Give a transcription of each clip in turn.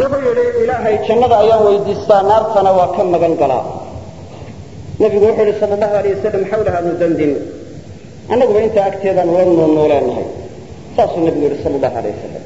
wuxuu yidhi ilaahay jannada ayaan weydiistaa naartana waa ka magan galaa nebigu wuxuu yidhi sal allahu alay wasalam xawlaha nudandin annaguba intaa agteedaan ula nuulnuuleenahay saasuu nebigu yidhi sal allahu alay wasalam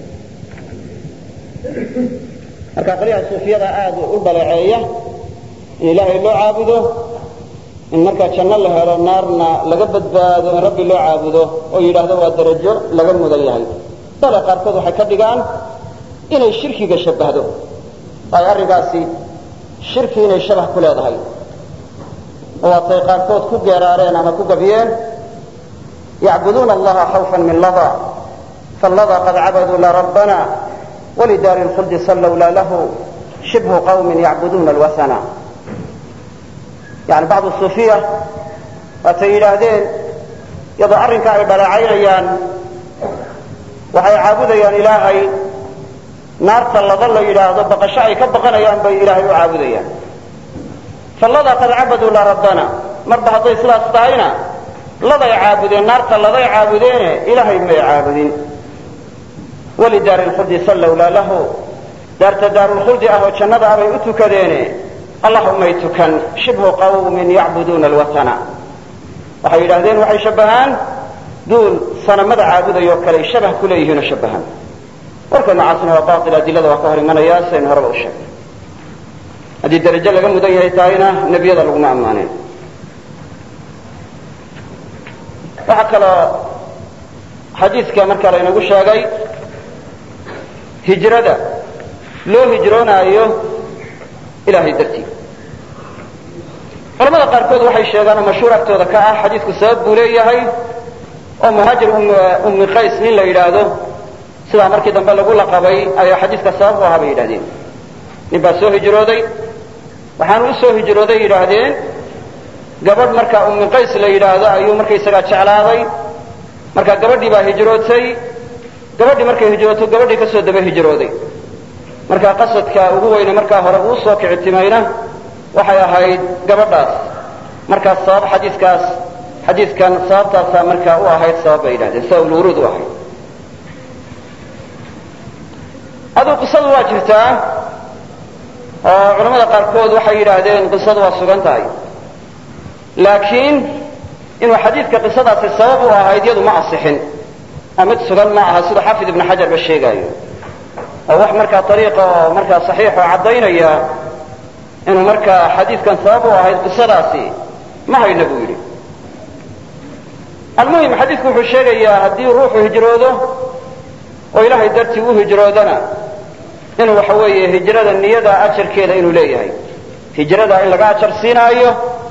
marka qolyaha suufiyada aada u dhaleeceeya in ilaahay loo caabudo in markaa janno la helo naarna laga badbaado in rabbi loo caabudo oo yidhaahdo waa darajo laga mudan yahay bale qaarkood waxay ka dhigaan inay shirkiga shabbahdo ay arrinkaasi shirki inay shabah ku leedahay oo waatay qaarkood ku geeraareen ama ku gabiyeen yacbuduuna allaha khawfan min lada fallada qad cabaduu la rabbana walidaari lkhuldi sallowla lahu shibhu qawmin yacbuduuna alwasana yani bacdu suufiya waatay yidhaahdeen iyadoo arrinka ay dhaleecaynayaan waxay caabudayaan ilaahay naarta laba la yidhaahdo baqasho ay ka baqanayaan bay ilaahay u caabudayaan fallada qad cabaduu la rabbana marba hadday sidaas tahayna laday caabudeen naarta laday caabudeene ilaahay may caabudin walidaari lkhuldi sallowla lahu daarta daarulkhuldi ah oo jannada ah bay u tukadeene allah umay tukan shibhu qawmin yacbuduuna alwatana waxay yidhahdeen waxay shabbahaan duul sanamada caabudayoo kale ay shabah ku leeyihiinoo shabbahaan warka noocaasna waa baail adilada waa ka hor imanaya sidaynu horeba u sheegnay haddii darajo laga mudan yahay tahayna nebiyada laguma ammaaneen waxaa kaloo xadiidka marka laynagu sheegay hijrada loo hijroonaayo ilahay dartii culamada qaarkood waxay sheegaan oo mashhuur agtooda ka ah xadiidku sabab buu leeyahay oo muhaajir ummi qays nin la yidhaahdo sidaa markii dambe lagu laqabay ayaa xadiidka sabab u ahaa bay yidhahdeen nin baa soo hijrooday waxaanu u soo hijrooday yidhaahdeen gabadh markaa ummi qays la yidhaahdo ayuu markaysagaa jeclaaday markaa gabadhii baa hijrootay gabadhii markay hijrooto gabadhii kasoo daba hijrooday markaa qasadka ugu weyne markaa hore uu soo kicitimayna waxay ahayd gabadhaas markaas sabab xadiikaas xadiidkan sababtaasaa markaa u ahayd sabab bay yidhahdeen sababulwuruud u ahayd aduu qisadu waa jirtaa oo culamada qaarkood waxay yidhaahdeen qisadu waa sugan tahay laakiin inuu xadiidka qisadaasi sabab u ahayd yadu ma asixin oo mid sugan ma aha siduu xaafid ibnu xajar ba sheegaayo oo wax markaa ariiqa oo markaa saxiixoo caddaynaya inuu markaa xadiidkan sabab u ahayd qisadaasi ma hayna buu yidhi almuhim xadiidku wuxuu sheegayaa haddii ruuxu hijroodo oo ilaahay dartii u hijroodana inuu waxa weeye hijrada niyada ajarkeeda inuu leeyahay hijrada in laga ajar siinaayo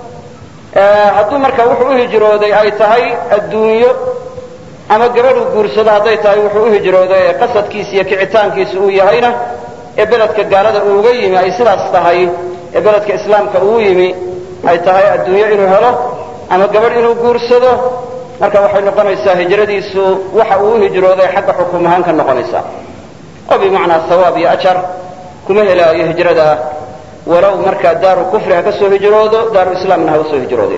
hadduu markaa wuxuu u hijrooday ay tahay adduunyo ama gabadhuu guursado hadday tahay wuxuu u hijrooday ee qasadkiisa iyo kicitaankiisa uu yahayna ee beledka gaalada uu uga yimi ay sidaas tahay ee beledka islaamka uu yimi ay tahay adduunyo inuu helo ama gabadh inuu guursado marka waxay noqonaysaa hijradiisu waxa uu u hijrooday xagga xukum ahaan ka noqonaysaa oo bimacnaa hawaab iyo ajar kuma helaayo hijrada walow markaa daaru kufri ha ka soo hijroodo daaru islaamna ha usoo hijroode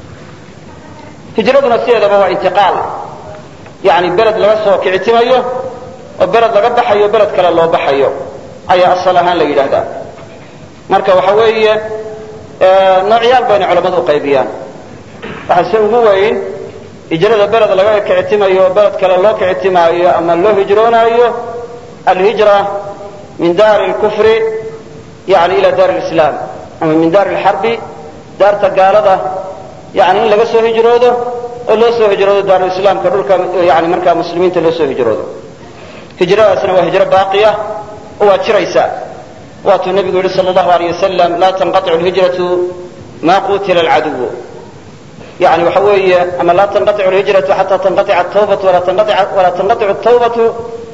hijraduna sideedaba waa intiqaal yani beled laga soo kicitimayo oo beled laga baxayo beled kale loo baxayo ayaa asal ahaan la yidhaahdaa marka waxa weeye noocyaal bayna culamadu u qaybiyaan waxaa se ugu weyn hijrada beled laga kicitimayo oo beled kale loo kicitimaayo ama loo hijroonaayo alhijra min daari lkufri yani ila daari lislaam ama min daari lxarbi daarta gaalada yani in laga soo hijroodo oo loo soo hijroodo daaruislaamka dhulka yani markaa muslimiinta loo soo hijroodo hijradaasna waa hijro baaqiya oo waa jiraysa waatuu nebigu yihi sal allahu aleyh wasalam laa tanqaicu lhijratu ma qutila alcaduw yani waxa weeye ama laa tanqaicu lhijratu xata tanqaica atawbatu walaa tanqaicu tawbatu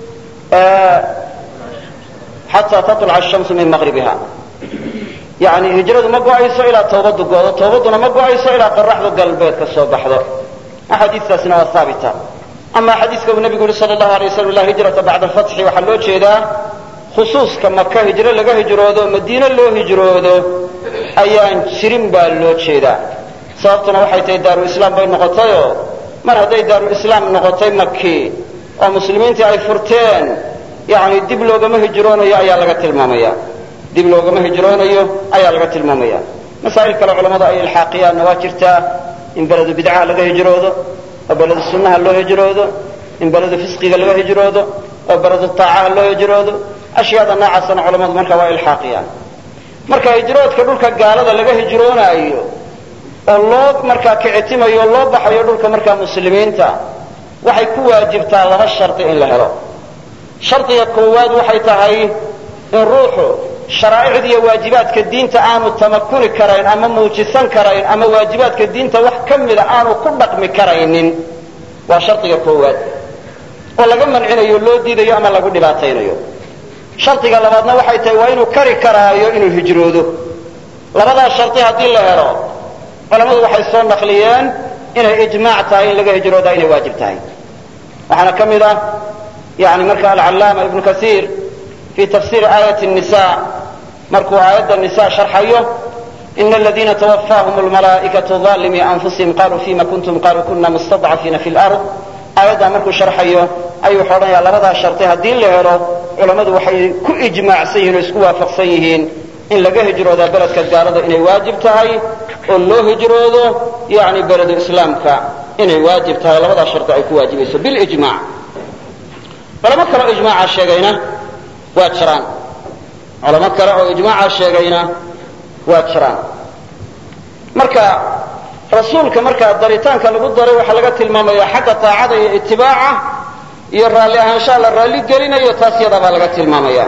xataa taطlca ashamsu min maqribiha yani hijradu ma go-ayso ilaa tawbadu goodo tawbaduna ma go-ayso ilaa qoraxdu galbeed ka soo baxdo axaadiistaasina waa haabita ama xadiiska uu nebigu yihi sal allahu alay waslam la hijrata bacda alfatxi waxaa loo jeedaa khusuuska maka hijro laga hijroodo madiine loo hijroodo ayaan jirin baa loo jeedaa sababtuna waxay tahay daaru islaam bay noqotayoo mar hadday daaru islaam noqotay maki oo muslimiintii ay furteen yani dib loogama hijroonayo ayaa laga tilmaamaya dib loogama hijroonayo ayaa laga tilmaamaya masaa'il kale culamadu ay ilxaaqiyaanna waa jirtaa in beledu bidcaha laga hijroodo oo beledu sunnaha loo hijroodo in beledu fisqiga laga hijroodo oo beledu taacaha loo hijroodo ashyaada noocaasana culamadu marka waa ilxaaqiyaan marka hijroodka dhulka gaalada laga hijroonaayo oo loo markaa kicitimayo o loo baxayo dhulka markaa muslimiinta waxay ku waajibtaa laba shardi in la helo shardiga koowaad waxay tahay in ruuxu sharaa'icda iyo waajibaadka diinta aanu tamakuni karayn ama muujisan karayn ama waajibaadka diinta wax ka mida aanu ku dhaqmi karaynin waa shardiga koowaad oo laga mancinayo loo diidayo ama lagu dhibaataynayo shardiga labaadna waxay tahay waa inuu kari karaayo inuu hijroodo labadaa shardi haddii la helo culammadu waxay soo naqliyeen inay ijmaac tahay in laga hijroodaa inay waajib tahay waxaana ka mid ah yani marka alcallaama ibnu kasiir fi tafsiiri aayati nisa markuu aayadda nisa sharxayo ina aladiina twafaahum lmalaa'ikatu aalimii anfusihim qaluu fima kuntum qaluu kuna mustadcafiina fi lard aayaddaa markuu sharxayo ayuu wuxuu odhanayaa labadaa shardi haddii la helo culammadu waxay ku ijmaacsan yihin oo isku waafaqsan yihiin in laga hijroodaa beledka gaalada inay waajib tahay oo loo hijroodo yani beledu islaamka inay waajib tahay labadaa shardi ay ku waajibayso bilijmac culamo kale oo ijmaaca sheegayna waa jiraan culamo kale oo ijmaaca sheegayna waa jiraan marka rasuulka markaa daritaanka lagu daray waxaa laga tilmaamaya xagga taacada iyo itibaaca iyo raalli ahaanshaha la raalli gelinayo taas yadabaa laga tilmaamaya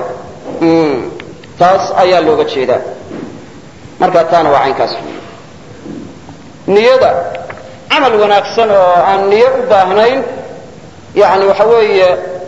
taas ayaa looga jeedaa marka taana waa caynkaas niyada camal wanaagsan oo aan niyo u baahnayn yani waxa weeye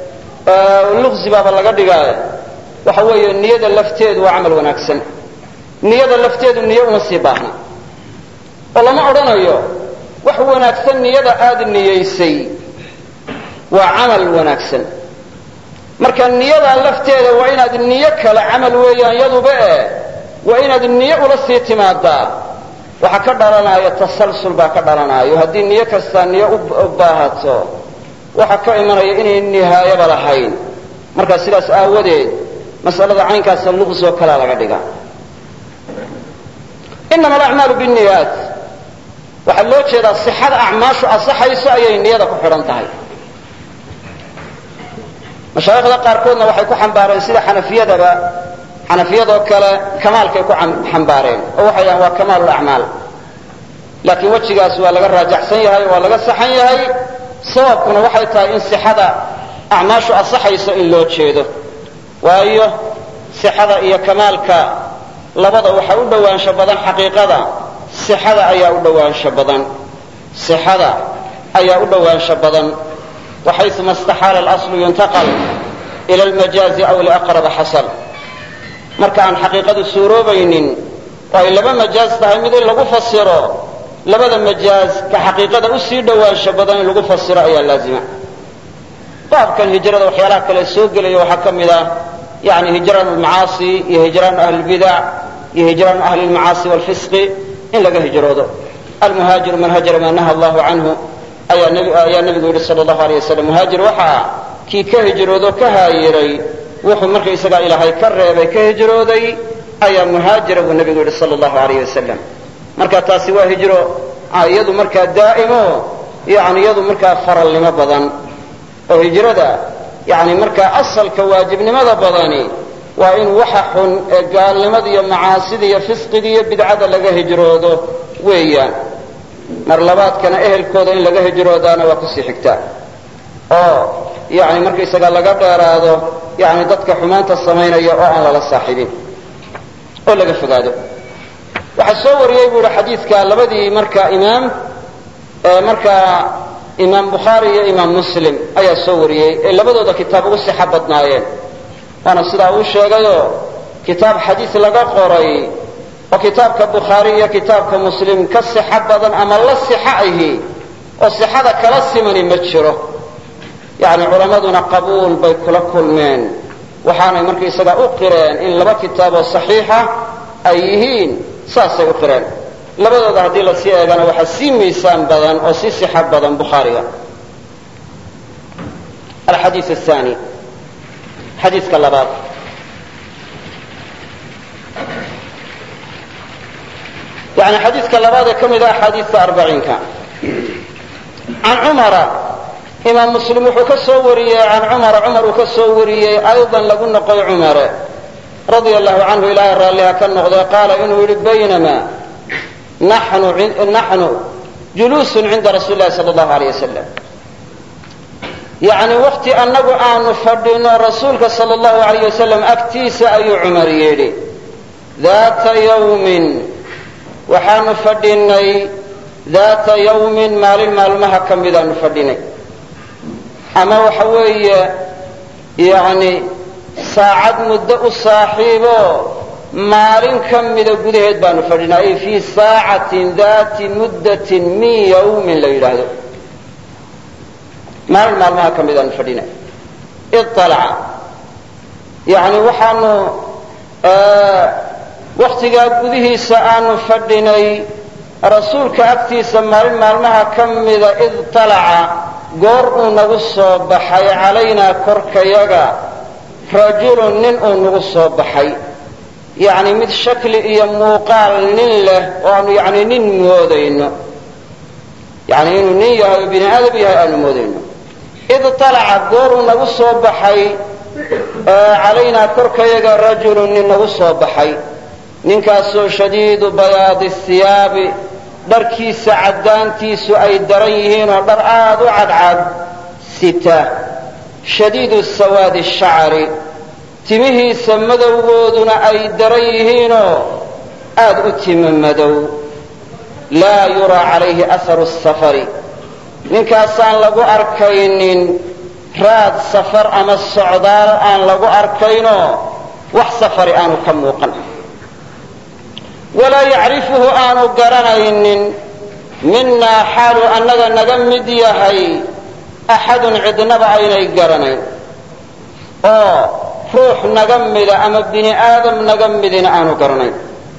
luqsi baaba laga dhigaaye waxa weeye niyada lafteedu waa camal wanaagsan niyada lafteedu niyo uma sii baahna oo lama odhanayo wax wanaagsan niyada aada niyaysay waa camal wanaagsan marka niyadaa lafteeda waa inaad niyo kale camal weeyaan yaduba eh waa inaad niyo ula sii timaadaa waxaa ka dhalanaayo tasalsul baa ka dhalanaayo haddii niyo kastaa niyo u baahato waxaa ka imanaya inay nihaayaba lahayn marka sidaas aawadeed mas'alada caynkaasa luqsi oo kalea laga dhiga inama alacmaalu binniyaat waxaa loo jeedaa sixada acmaashu asaxayso ayay niyada ku xidhan tahay mashaayikhda qaarkoodna waxay ku xambaareen sida xanafiyadaba xanafiyadoo kale kamaalkay ku xambaareen oo waxay dhahaan waa kamaalu lacmaal laakiin wejigaas waa laga raajaxsan yahay waa laga saxan yahay sababkuna waxay tahay in sixada acmaashu asaxayso in loo jeedo waayo sixada iyo kamaalka labada waxaa u dhowaansho badan xaqiiqada sixada ayaa u dhowaansho badan sixada ayaa u dhowaansho badan waxayuma istaxaala alaslu yuntaqal ila almajaazi aw liaqraba xasal marka aan xaqiiqadu suuroobaynin oo ay laba majaaz tahay mid in lagu fasiro labada majaaz ka xaqiiqada usii dhowaansho badan in lagu fasiro ayaa laazima baabkan hijrada waxyaalaha kale soo gelaya waxaa ka mid ah yani hijraan lmacaasi iyo hijraan ahlilbidac iyo hijraan ahli lmacaasi wlfisqi in laga hijroodo almuhaajiru man hajara maa naha allahu canhu ayaa nabigu yidhi sal allahu alay wasalam muhaajir waxaa kii ka hijroodo ka haayiray wuxuu markaysagaa ilaahay ka reebay ka hijrooday ayaa muhaajira buu nabigu yidhi sal allahu alayh wasalam marka taasi waa hijro iyadu markaa daa'imo yani iyadu markaa faralnimo badan oo hijrada yani markaa asalka waajibnimada badani waa in waxa xun ee gaalnimada iyo macaasida iyo fisqiga iyo bidcada laga hijroodo weeyaan mar labaadkana ehelkooda in laga hijroodaana waa kusii xigtaa oo yani markaysaga laga dheeraado yani dadka xumaanta samaynaya oo aan lala saaxibin oo laga fogaado waxaa soo wariyey bu ihi xadiidka labadii marka imaam markaa imaam bukhaari iyo imaam muslim ayaa soo wariyey ee labadooda kitaab ugu sixo badnaayeen waana sidaa uu sheegayoo kitaab xadiis laga qoray oo kitaabka bukhaari iyo kitaabka muslim ka sixo badan ama la sixo ahi oo sixada kala simani ma jiro yani culammaduna qabuul bay kula kulmeen waxaanay markaysagaa u qireen in laba kitaab oo saxiixa ay yihiin saasay u qireen labadooda haddii la sii eegana waxaa sii miisaan badan oo sii sixo badan bukhaariga alxadiid athani xadiiska labaad yani xadiiska labaad ee ka mid a axaadiista arbaciinka can cumara imaam muslim wuxuu ka soo wariyey can cumara cumar uu ka soo wariyey aydan lagu noqoy cumare radia allahu canhu ilaahay raalliha ka noqdee qaala inuu yidhi baynama naxnu juluusun cinda rasuuli lahi sala allahu aleyh wasalam yacni wakti annagu aanu fadhino rasuulka sala allahu alayh wasalam agtiisa ayuu cumar yidhi daata yawmin waxaanu fadhinay daata yawmin maalin maalmaha ka midaanu fadhinay ama waxa weeye yani saacad muddo u saaxiibo maalin ka mida gudaheed baanu fadhinay ay fii saacatin daati muddatin min yawmin la yidhaahdo maalin maalmaha ka midaanu fadhinay ialaca yani waxaanu waktigaa gudihiisa aanu fadhinay rasuulka agtiisa maalin maalmaha ka mida id talaca goor uu nagu soo baxay calaynaa korkayaga rajulun nin uu nagu soo baxay yacni mid shakli iyo muuqaal nin leh oo aanu yani nin moodayno yani inuu nin yahay oo bini aadam yahay aanu moodayno id talaca goor uu nagu soo baxay calaynaa korkayaga rajulun nin nagu soo baxay ninkaasoo shadiidu bayaadi hiyaabi dharkiisa caddaantiisu ay daran yihiin oo dhar aad u cadcad sita shadiidu sawaadi shacri timihiisa madowgooduna ay daran yihiinoo aad u timo madow laa yuraa calayhi aharu safari ninkaasaan lagu arkaynin raad safar ama socdaal aan lagu arkaynoo wax safari aanu ka muuqan walaa yacrifuhu aanu garanaynin minaa xaaluu annaga naga mid yahay axadun cidnaba aynay garanayn oo ruux naga mida ama bini aadam naga midina aanu garanayn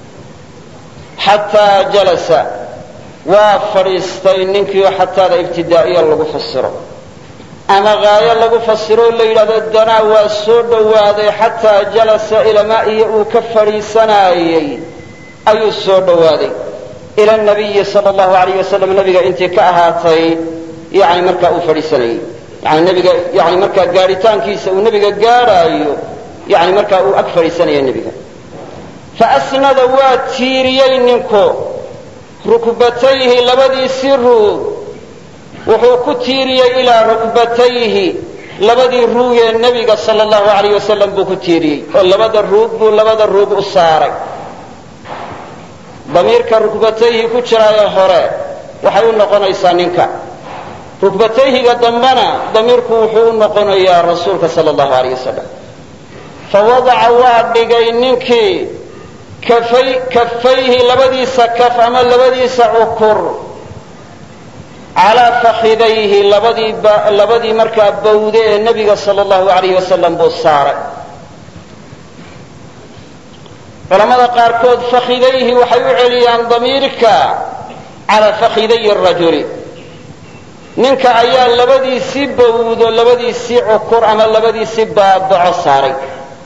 xataa jalasa waa fadhiistay ninkiio xataada ibtidaa'iya lagu fasiro ama haayo lagu fasiro la yidhahdo danaa waa soo dhowaaday xataa jalasa ilamaa iyo uu ka fadhiisanaayey ayuu soo dhowaaday ila nabiyi sal allahu alayh wasalam nabiga intii ka ahaatay yani markaa uu fadhiisanayey yani nabiga yani markaa gaadhitaankiisa uu nebiga gaadhaayo yani markaa uu ag fadhiisanaya nebiga faasnada waa tiiriyey ninku rukbatayhi labadiisii ruug wuxuu ku tiiriyey ilaa rukbatayhi labadii ruugee nebiga sal allahu alayh wasalam buu ku tiiriyey oo labada ruug buu labada ruug u saaray damiirka rukbatayhi ku jiraayo hore waxay u noqonaysaa ninka rukbatayhiga dambena damiirku wuxuu u noqonayaa rasuulka sal allahu alayh wasalam fa wadaca waa dhigay ninkii kafay kafayhi labadiisa kaf ama labadiisa cukur calaa fakidayhi labadii labadii markaa bawde ee nebiga sal allahu alayh wasalam buu saaray culamada qaarkood fakidayhi waxay u celiyaan damiirka calaa fakiday rajuli ninka ayaa labadiisii bawdo labadiisii cukur ama labadiisii baabaco saaray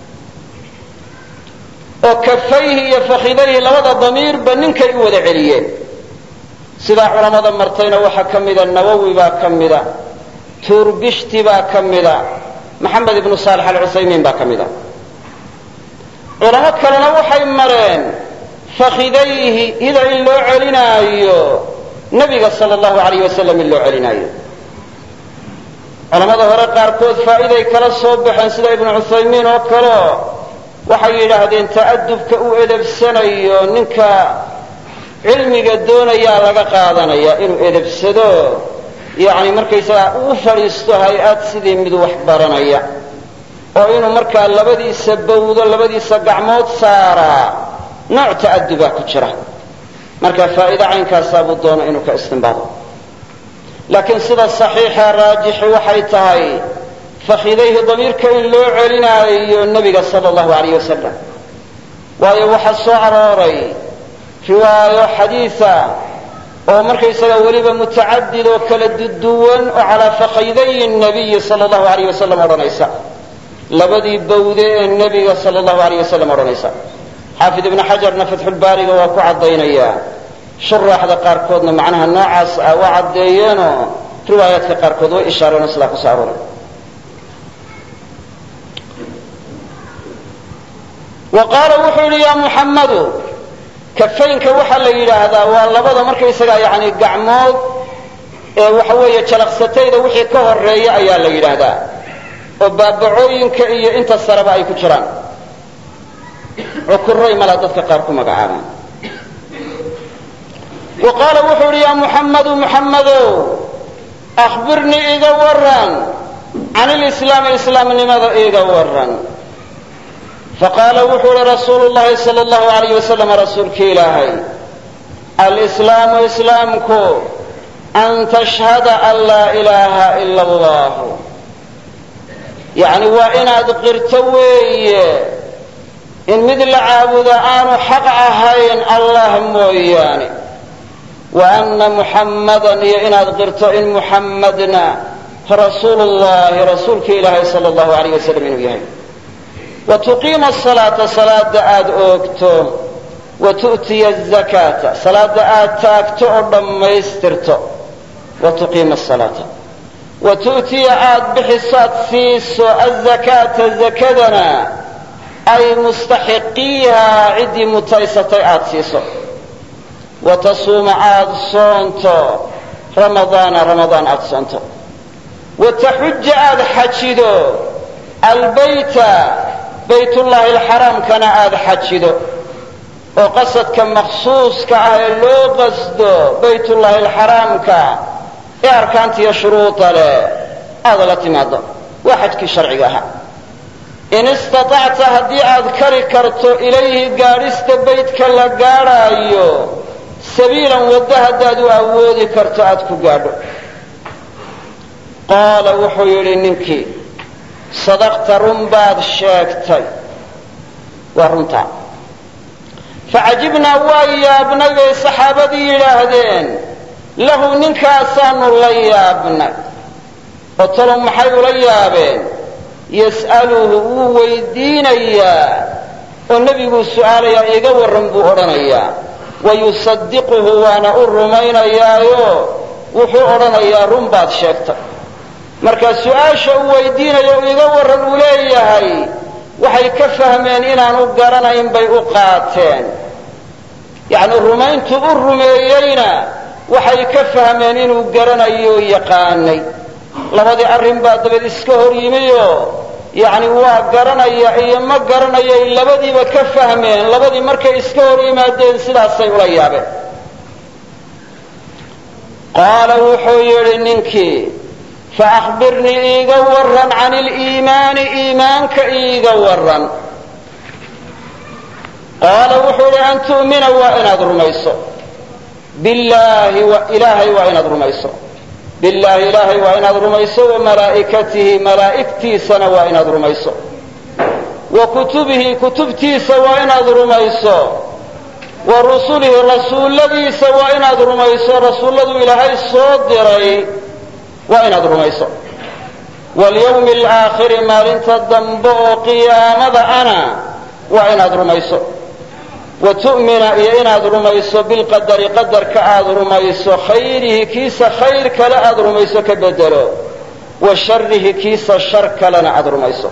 oo kafayhi iyo fakidayhi labada damiirba ninkay u wada celiyeen sidaa culamada martayna waxaa ka mida nawowi baa ka mida tuurbishti baa ka mida maxamed ibnu saalex alcusaymiin baa ka mida culamo kalena waxay mareen fakidayhi ida in loo celinaayo nebiga sal allahu alayh wasalam in loo celinaayo culamada hore qaarkood faa'iday kala soo baxeen sida ibnu cuthaymiin oo kaleo waxay yidhaahdeen ta'adubka uu edebsanayo ninka cilmiga doonayaa laga qaadanaya inuu edebsado yani markaysagaa uu fadhiisto hay-ad sidii mid wax baranaya oo inuu markaa labadiisa bawdo labadiisa gacmood saaraa nooc ta'adubaa ku jira marka faa'iide caynkaasaa buu doono inuu ka istimbaado laakiin sida saxiixa raajixi waxay tahay fakidayhi damiirka in loo celinaayo nebiga sala allahu alayh wasalam waayo waxaa soo arooray riwaayo xadiida oo markaysaga weliba mutacadid oo kala duduwan oo calaa fakayday nabiyi sala allahu alayh wasalam odhanaysa labadii bawde ee nebiga sala allahu alayh wasalam odhanaysa xaafid ibnu xajarna fatxulbaariga waa ku caddaynayaa shuraaxda qaarkoodna macnaha noocaas ah waa caddeeyeenoo riwaayaadka qaarkood way ishaareenoo sidaa ku soo arooray wa qaala wuxuu yidhi yaa muxammadu kafaynka waxaa la yidhaahdaa waa labada markaysagaa yani gacmood ee waxa weeye jalaqsatayda wixii ka horeeya ayaa la yidhaahdaa oo baabacooyinka iyo inta sareba ay ku jiraan cukuray malaa dadka qaar ku magacaabaan wa qaala wuxuu yidhi yaa muxammadu muxammadow akhbirnii iga waran can ilislaami islaamnimada iga waran faqaala wuxuu yihi rasuulu llahi sala allahu alayh wasalam rasuulkii ilaahay alislaamu islaamku an tashhada an laa ilaaha ila allahu yacni waa inaad qirto weeye in mid la caabudo aanu xaq ahayn allah mooyaane wa anna muxammadan iyo inaad qirto in muxammadna rasuulu llahi rasuulki ilaahay sala allahu alayh wasalam inuu yahay wa tuqiima asalaata salaada aada oogto wa tu'tiya azakaata salaada aad taagto oo dhammaystirto wa tuqiima asalaata wa tu'tiya aada bixisaad siiso azakaata zakadana ay mustaxiqiihaa ciddii mutaysatay aada siiso wa tasuuma aada soonto ramadaana ramadaan aada soonto wa taxuja aada xajido albayta baytullaahi alxaraamkana aada xajido oo qasadka maqsuuska ah ee loo qasdo baytullaahi alxaraamka ee arkaantiiyo shuruuda leh aada la timaado waa xajkii sharciga ahaa in istatacta haddii aad kari karto ilayhi gaadhista baydka la gaadhaayo sabiilan waddo haddaad u awoodi karto aad ku gaadho qaala wuxuu yidhi ninkii sadaqta run baad sheegtay waa runtaa facajibnaa waa yaabnay bay saxaabadii yidhaahdeen lahu ninkaasaanu la yaabnay oo talow maxay ula yaabeen yas'aluhu wuu weydiinayaa oo nebiguu su'aalayaa iiga warran buu odhanayaa wa yusadiquhu waana u rumaynayaayo wuxuu odhanayaa run baad sheegtay marka su-aasha uu weydiinayo iga warran uu leeyahay waxay ka fahmeen inaanu garanayn bay u qaateen yacni rumayntu u rumeeyeyna waxay ka fahmeen inuu garanayo yaqaanay labadii arrin baa dabeed iska hor yimiyo yacni waa garanaya iyo ma garanayay labadiiba ka fahmeen labadii markay iska hor yimaadeen sidaasay ula yaabeen qaala wuxuu yidhi ninkii faahbirnii iiga waran can iliimaani iimaanka iiga waran qaala wuxuu idhi an tu'mina waa inaad rumayso billaahi ilaahay waa inaad rumayso billaahi ilaahay waa inaad rumayso wa malaa'ikatihi malaa'igtiisana waa inaad rumayso wa kutubihi kutubtiisa waa inaad rumayso wa rusulihi rasuulladiisa waa inaad rumayso rasuulladu ilaahay soo diray waa inaad rumayso walyawmi alaakhiri maalinta dambe oo qiyaamada ana waa inaad rumayso wa tu'mina iyo inaad rumayso bilqadari qadarka aad rumayso khayrihi kiisa khayr kale aad rumayso ka bedelo wa sharihi kiisa shar kalena aad rumayso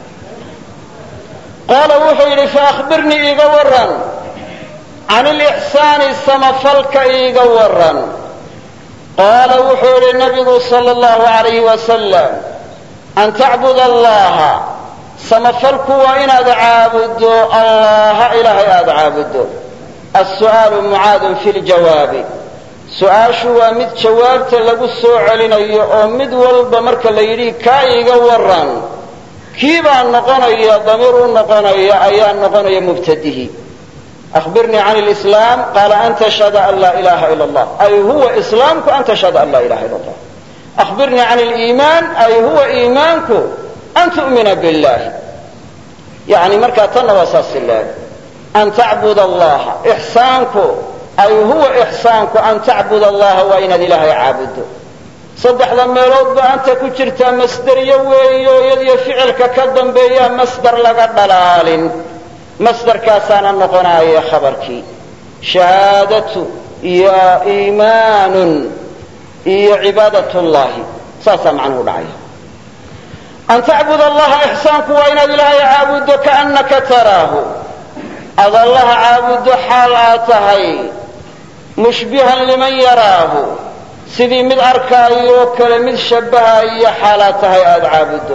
qaala wuxuu yidhi faahbirnii iiga waran can ilixsaani samafalka iiga waran qaala wuxuu yidhi nabigu sala allahu alayhi wasalam an tacbuda allaha samafalku waa inaad caabuddo allaha ilaahay aada caabuddo assu'aalu mucaadun fi ljawaabi su-aashu waa mid jawaabta lagu soo celinayo oo mid walba marka la yidhi kaa iiga waran kii baa noqonaya damiir u noqonaya ayaa noqonaya mubtadihi ahbirnii can lislaam qaala an tashhada an laa ilaha ila allah ay huwa islaamku an tashhada an laa ilaha ila allah ahbirnii can liimaan ay huwa iimaanku an tu'mina billahi yani markaa tanna waa saas leeg an tacbud allaha ixsaanku ay huwa ixsaanku an tacbud allaha waa inaad ilaahay caabuddo saddexda meeloodba anta ku jirtaa masderiyo weeyo iyadiyo ficilka ka dambeeyaa masdar laga dhalaalin masdarkaasaana noqonaaya khabarkii shahaadatu iyo iimaanun iyo cibaadat llahi saasaa macnuhu dhacaya an tacbud allaha ixsaanku waa inaad ilaahay caabuddo kaannaka taraahu ad allaha caabuddo xaal aad tahay mushbihan liman yaraahu sidii mid arkaayo oo kale mid shabbahaiyo xaalaad tahay aada caabuddo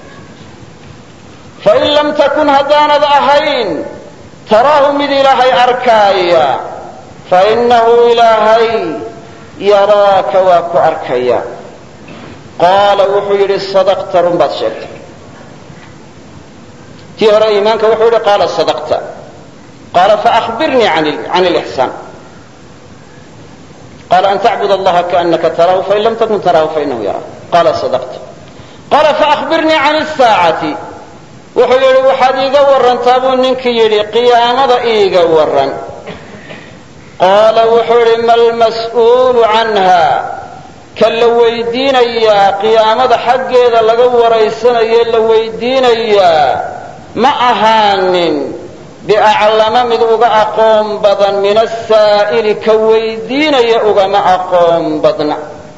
fain lam takun haddaanad ahayn taraahu mid ilaahay arkaaya fainahu ilaahay yaraaka waa ku arkaya qaala wuxuu yidhi sadaqta run baad sheegtay tii hore iimaanka wuxuu yidhi qaala sadaqta qaala faahbirnii can lixsaan qaala an tacbud allaha kaanaka taraahu fain lam takun taraahu fainahu yaraak qaala sadaqta qaala faahbirnii can saacati wuxuu yidhi waxaad iiga warantaa buu ninkii yidhi qiyaamada iiga waran qaala wuxuu yidhi ma lmas'uulu canha ka la weydiinayaa qiyaamada xaggeeda laga waraysanaye la weydiinayaa ma ahaanin biaclama mid uga aqoon badan min asaa'ili ka weydiinaya ugama aqoon badna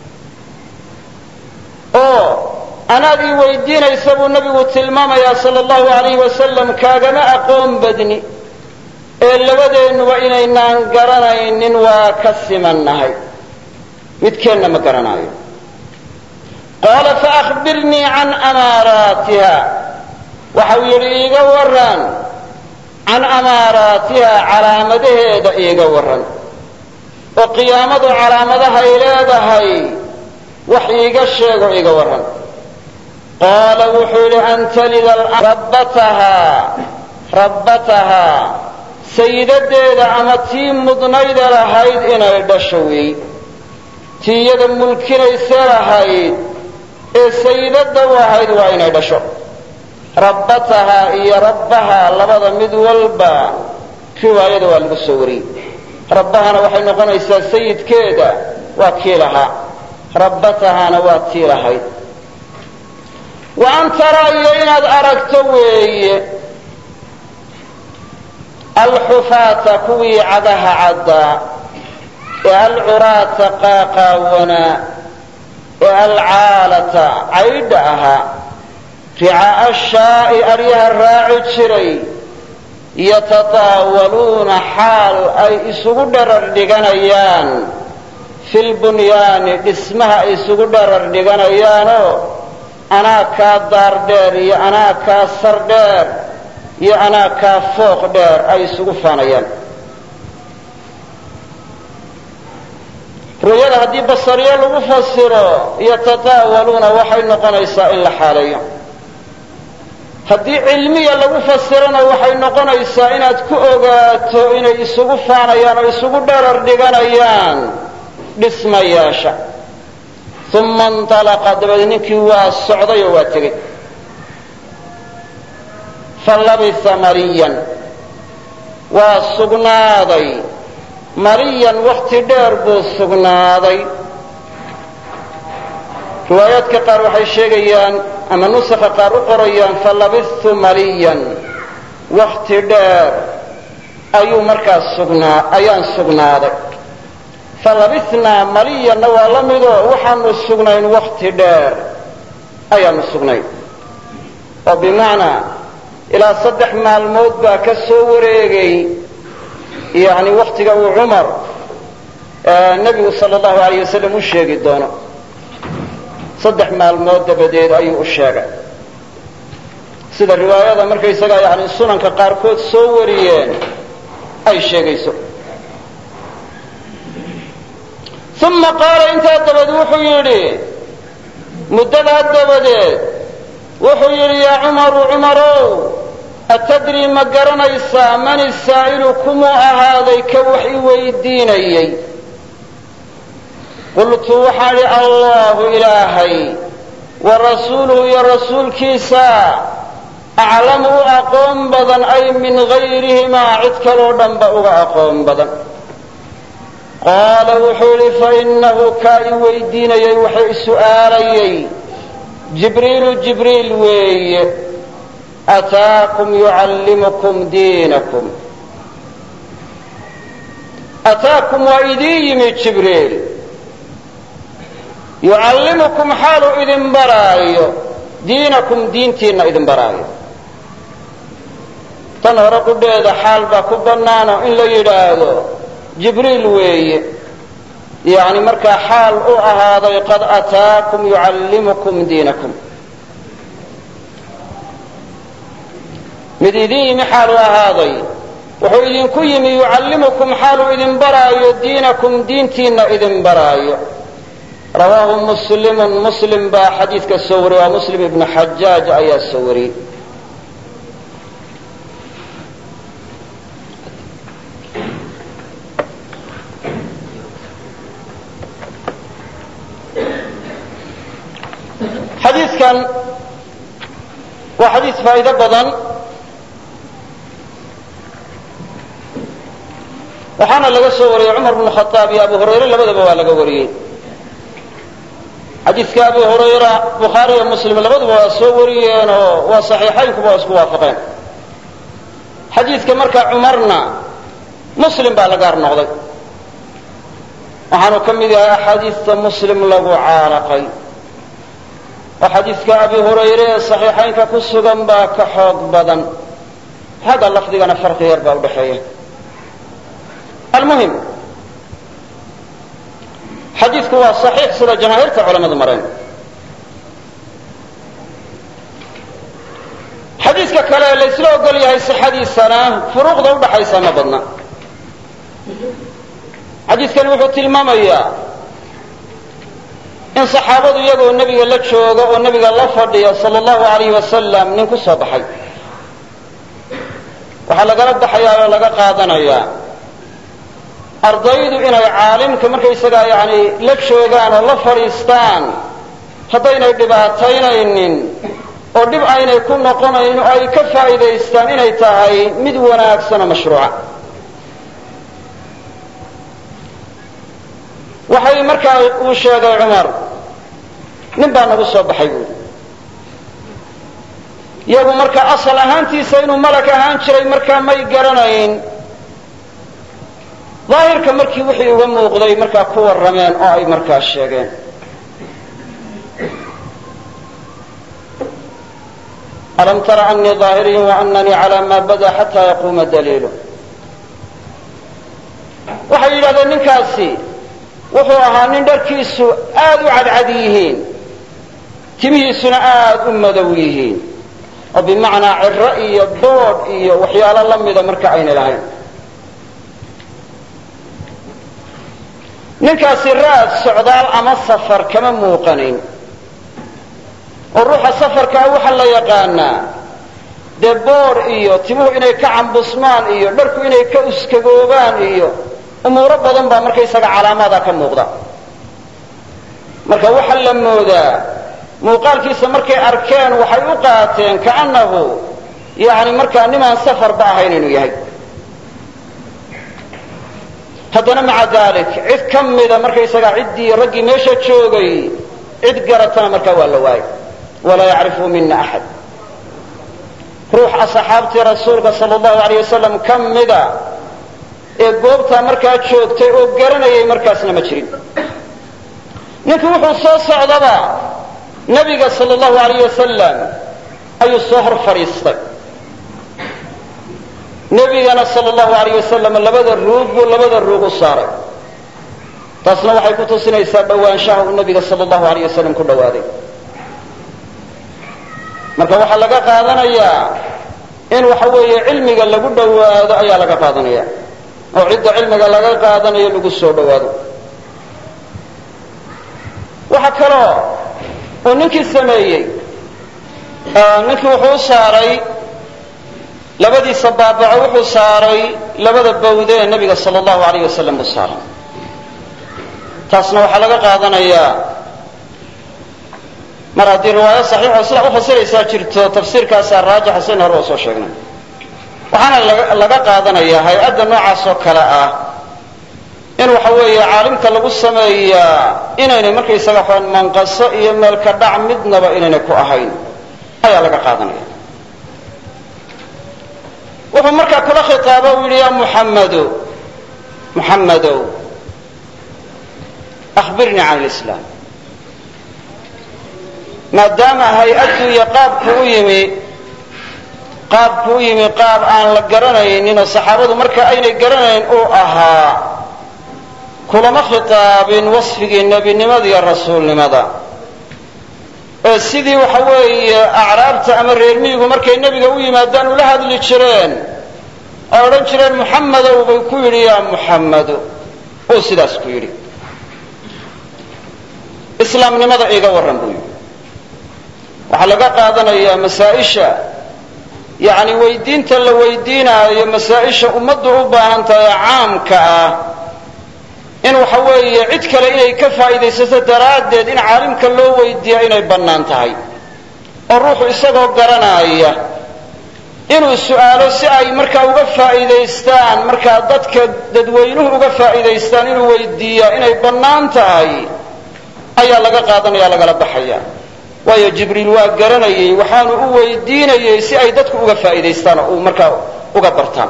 oo anaad ii weydiinaysa buu nabigu tilmaamayaa sala allahu alayh wasalam kaagama aqoon badni ee labadeennuba inaynaan garanaynin waa ka simannahay midkeenna ma garanaayo qaala faahbirnii can amaaraatiha waxau yidhi iiga waran can amaaraatiha calaamadaheeda iiga waran oo qiyaamadu calaamadahay leedahay wax iiga sheego iiga waran qaala wuxuu yidhi an talida rabbatahaa rabbatahaa sayidadeeda ama tii mudnayda lahayd inay dhasho wey tii iyada mulkinayse lahayd ee sayidadda u ahayd waa inay dhasho rabbatahaa iyo rabbahaa labada mid walba riwaayada waa lagu soo wariyey rabbahana waxay noqonaysaa sayidkeeda waa kii lahaa rabbatahaana waa tii lahayd wa an taraa iyo inaad aragto weeye alxufaata kuwii cagaha caddaa ee alcuraata qaaqaawanaa ee alcaalata caydha ahaa ricaa'a shaa'i aryaha raaci jiray yatataawaluuna xaal ay isugu dharar dhiganayaan filbunyaani dhismaha ay isugu dharar dhiganayaanoo anaa kaa daar dheer iyo anaa kaa sar dheer iyo anaa kaa fooq dheer ay isugu faanayaan ru'yada haddii basariyo lagu fasiro yatataawaluuna waxay noqonaysaa in la xaaleeyo haddii cilmiya lagu fasirona waxay noqonaysaa inaad ku ogaato inay isugu faanayaan oo isugu dherar dhiganayaan dhismayaasha uma inطalaqa dabeed ninkii waa socday oo waa tegey falabisa mariyan waa sugnaaday mariyan wakti dheer buu sugnaaday riwaayaadka qaar waxay sheegayaan ama nusakha qaar u qorayaan falabistu maliyan wakti dheer ayuu markaas sugnaa ayaan sugnaaday falabisnaa maliyanna waa la midoo waxaanu sugnayn wakti dheer ayaanu sugnayn oo bimacnaa ilaa saddex maalmood baa ka soo wareegay yani waktiga uu cumar nebigu sala allahu alayh wasalam u sheegi doono saddex maalmood dabadeed ayuu u sheegay sida riwaayada markaysagaa yani sunanka qaarkood soo wariyeen ay sheegayso uma qaala intaa dabadeed wuxuu yidhi muddadaa dabadeed wuxuu yidhi yaa cumaru cumarow atadrii ma garanaysaa man isaa'ilu kumuu ahaaday ka wax i weydiinayey qultu waxaan idhi allahu ilaahay wa rasuuluhu iyo rasuulkiisa aclamu u aqoon badan ay min gayrihimaa cid kaloo dhanba uga aqoon badan qaala wuxuu idhi fainahu kaa i weydiinayay waxay su'aalayay jibriilu jibriil weeye ataakum yucallimukum diinakum ataakum waa idiin yimi jibriil yucallimukum xaaluu idin baraayo diinakum diintiinna idin baraayo tan hore qudheeda xaal baa ku bannaano in la yidhaahdo jibriil weeye yacni markaa xaal u ahaaday qad ataakum yucallimukum diinakum mid idin yimi xaal u ahaaday wuxuu idinku yimi yucallimukum xaaluu idin baraayo diinakum diintiinna idin baraayo rawaahu muslimun muslim baa xadiidka soo wariyey waa muslim ibnu xajaaj ayaa soo wariyey xadiidkan waa xadiis faa'iido badan waxaana laga soo wariyey cumar bnu khaaab iyo abu hurayre labadaba waa laga wariyey xadiidka abu hurayra bukhaari iyo muslim labaduba waa soo wariyeen oo waa saxiixaynkuba waa isku waafaqeen xadiidka markaa cumarna muslim baa la gaar noqday waxaanu ka mid yahay axaadiista muslim lagu caalaqay oo xadiidka abi hurayre ee saxiixaynka ku sugan baa ka xoog badan xagga lafdigana farqi yar baa udhaxeeya almuhim xadiidku waa saxiix sida jamaahiirta culamadu mareen xadiidka kale laysla ogol yahay sixadiisana furuuqda udhaxaysa ma badna xadiidkani wuxuu tilmaamayaa in saxaabadu iyagoo nebiga la jooga oo nebiga la fadhiya sala allahu alayh wasalam nin ku soo baxay waxaa lagala baxayaa oo laga qaadanayaa ardaydu inay caalimka markaysagaa yani la joogaan oo la fadhiistaan haddaynay dhibaataynaynin oo dhib aynay ku noqonayn oo ay ka faa'iidaystaan inay tahay mid wanaagsan oo mashruuca waxay markaa uu sheegay cumar nin baa nagu soo baxay buuri iyagu markaa asal ahaantiisa inuu malag ahaan jiray markaa may garanayn daahirka markii wixii uga muuqday markaa ku warrameen oo ay markaa sheegeen alam tara anii daahiriyin waananii calaa maa bada xataa yaquuma daliilu waxay yidhahdeen ninkaasi wuxuu ahaa nin dharkiisu aad u cadcad yihiin timihiisuna aad u madow yihiin oo bimacnaa ciro iyo boodh iyo waxyaalo la mida marka ayna lahayn ninkaasi raad socdaal ama safar kama muuqanayn oo ruuxa safarkaa waxaa la yaqaanaa dee boodh iyo timuhu inay ka cambusmaan iyo dharku inay ka uskagoobaan iyo umuuro badan baa markaysaga calaamaada ka muuqda marka waxaa la moodaa muuqaalkiisa markay arkeen waxay u qaateen kaannahu yani markaa nimaan safarba ahayn inuu yahay haddana maca dalik cid ka mida markaysaga ciddii raggii meesha joogay cid garatana markaa waa la waayay walaa yacrifu mina axad ruux asxaabtii rasuulka sal allahu alayh wasalam ka mida ee goobtaa markaa joogtay oo garanayay markaasna ma jirin ninkii wuxuu soo socdaba nebiga sal allahu alayh wasalam ayuu soo hor fadhiistay nebigana sal allahu alayh wasalam labada ruug buu labada ruug u saaray taasna waxay ku tusinaysaa dhowaanshaha uu nebiga sal allahu alayh wasalam ku dhowaaday marka waxaa laga qaadanayaa in waxa weeye cilmiga lagu dhowaado ayaa laga qaadanaya oo cidda cilmiga laga qaadanayo lagu soo dhowaado waxa kaloo uu ninkii sameeyey ninkii wuxuu u saaray labadiisa baabaco wuxuu saaray labada bawde ee nebiga sal allahu alayh wasalam u saaray taasna waxaa laga qaadanayaa mar haddii riwaayo saxiixoo sidaa ufasiraysaa jirto tafsiirkaasaa raajixa sin hore oo soo sheegnay waxaana laga qaadanayaa hay-adda noocaas oo kale ah in waxa weeye caalimka lagu sameeyaa inaynay markaysaga waxaan manqaso iyo meelka dhac midnaba inaynay ku ahayn ayaa laga qaadanaya wuxuu markaa kula khitaaba u yidhi ya muxammadu muxammadow akhbirnii can lislaam maadaama hay-addu iyo qaabku u yimi qaabku u yimi qaab aan la garanaynin oo saxaabadu marka aynay garanayn uu ahaa kulama khitaabin wasfigii nebinimada iyo rasuulnimada ee sidii waxa weeye acraabta ama reer miyigu markay nebiga u yimaadaan ula hadli jireen oo odhan jireen muxammadow bay ku yidhi yaa muxammadu uu sidaas ku yidhi islaamnimada iiga warran buu yidhi waxaa laga qaadanayaa masaa-isha yacni weydiinta la weydiinaayo masaa-isha ummaddu u baahan tahay caamka ah in waxa weeye cid kale inay ka faa'iidaysato daraaddeed in caalimka loo weydiiya inay bannaan tahay oo ruuxu isagoo garanaaya inuu su'aalo si ay markaa uga faa'iidaystaan markaa dadka dadweynuhu uga faa'iidaystaan inuu weydiiyaa inay bannaan tahay ayaa laga qaadanaya lagala baxaya waayo jibriil waa garanayey waxaanu u weydiinayey si ay dadku uga faa'iidaystaan oo markaa uga bartaan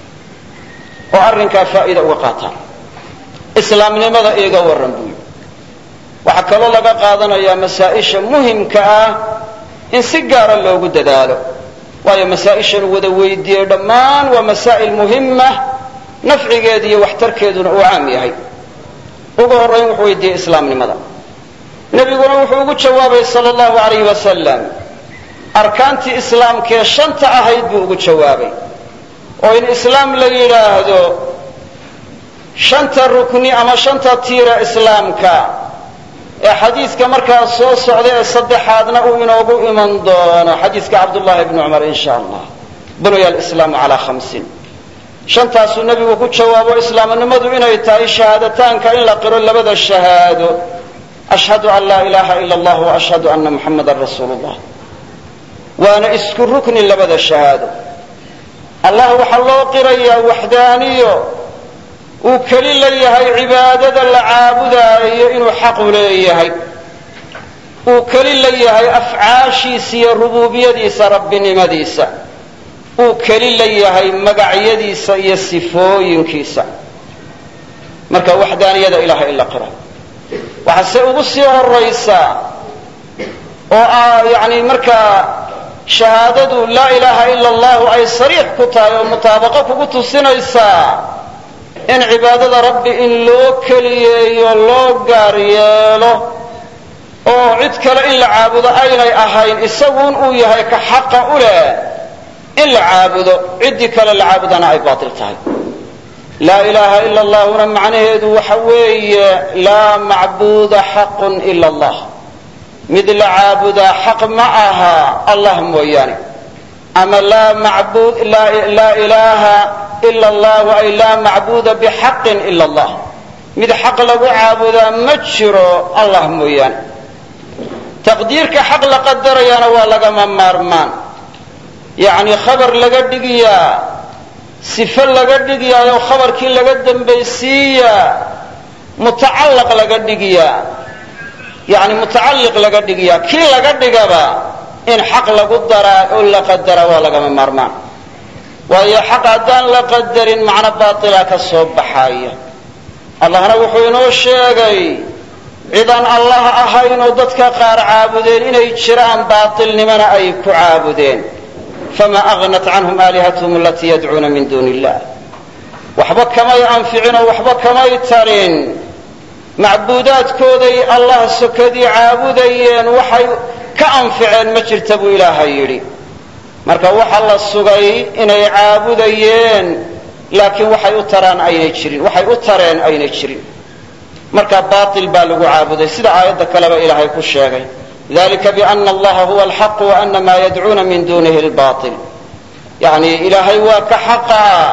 oo arrinkaa faa'iida uga qaataan islaamnimada iiga warran buu yidhi waxaa kaloo laga qaadanayaa masaa-isha muhimka ah in si gaara loogu dadaalo waayo masaa-ishan wada weydiiyey dhammaan waa masaa'il muhima nafcigeeda iyo waxtarkeeduna uu caam yahay ugu horrayn wuxuu weydiiyey islaamnimada nebiguna wuxuu ugu jawaabay sala allahu alayh wasalam arkaantii islaamkee shanta ahayd buu ugu jawaabay oo in islaam la yidhaahdo shanta rukni ama shanta tiira islaamka ee xadiidka markaa soo socda ee saddexaadna uu inoogu iman doono xadiidka cabdullahi bni cumar in sha allah bunuya alislaamu calaa khamsin shantaasuu nebigu ku jawaabo islaamnimadu inay tahay shahaadataanka in la qiro labada shahaado ashhadu an laa ilaaha ila allah wa ashhadu anna muxamadan rasuulu llah waana isku rukni labada shahaado allah waxaa loo qirayaa waxdaaniyo uu keli la yahay cibaadada la caabudaayo inuu xaqu leeyahay uu keli la yahay afcaashiisa iyo rubuubiyadiisa rabbinimadiisa uu keli la yahay magacyadiisa iyo sifooyinkiisa marka waxdaaniyada ilahay in la qira waxaase ugu sii horaysaa oo yani markaa shahaadadu laa ilaaha ila allahu ay sariix ku tahay oo mutaabaqo kugu tusinaysaa in cibaadada rabbi in loo keliyeeyo loo gaar yeelo oo cid kale in la caabudo aynay ahayn isaguun uu yahay ka xaqa u leh in la caabudo ciddii kale la caabudana ay baatil tahay laa ilaaha ila allahuna macnaheedu waxa weeye laa macbuuda xaqun ila allah mid la caabudaa xaq ma aha allah mooyaane ama laa macbud laa ilaaha ila allahu ay laa macbuuda bixaqin ila allah mid xaq lagu caabudaa ma jiro allah mooyaane taqdiirka xaq la qadarayaana waa lagama maarmaan yacni khabar laga dhigiyaa sifo laga dhigiyaayo khabarkii laga dambaysiiyaa mutacallaq laga dhigiyaa yani mutacalliq laga dhigiyaa kii laga dhigaba in xaq lagu daraa oo la qadaraa waa lagama maarmaan waayo xaq haddaan la qadarin macno baatila ka soo baxaaya allahna wuxuu inoo sheegay cidaan allah ahayn oo dadka qaar caabudeen inay jiraan baatilnimona ay ku caabudeen fama agnat canhum aalihathm alatii yadcuuna min duuni illah waxba kamay anficin oo waxba kamay tarin macbuudaadkooday allah sokadii caabudayeen waxay ka anficeen ma jirta buu ilaahay yidhi marka waxa la sugay inay caabudayeen laakiin waxay u taraan aynay jirin waxay u tareen aynay jirin marka baatil baa lagu caabuday sida aayadda kaleba ilaahay ku sheegay dalika biana allaha huwa alxaqu wa ana maa yadcuuna min dunihi lbail yani ilaahay waa ka xaqaa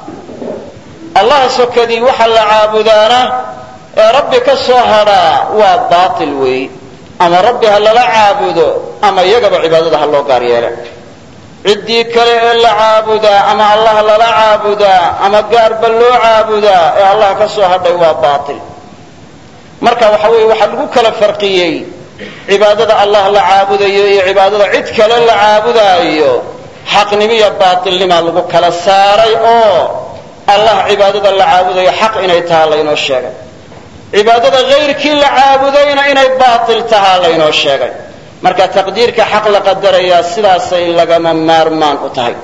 allah sokadii waxa la caabudaana ee rabbi ka soo hadhaa waa baatil weey ama rabbi ha lala caabudo ama iyagaba cibaadada ha loo gaar yeele ciddii kale ee la caabudaa ama allah lala caabudaa ama gaarba loo caabudaa ee allah ka soo hadhay waa baatil marka waxa weeye waxaa lagu kala farqiyey cibaadada allah la caabudayo iyo cibaadada cid kale la caabudaayo xaqnimiyo baatilnimaa lagu kala saaray oo allah cibaadada la caabudayo xaq inay tahaa laynoo sheegay cibaadada hayrkii la caabudayna inay baatil tahaa laynoo sheegay marka taqdiirka xaq la qadarayaa sidaasay lagama maarmaan u tahay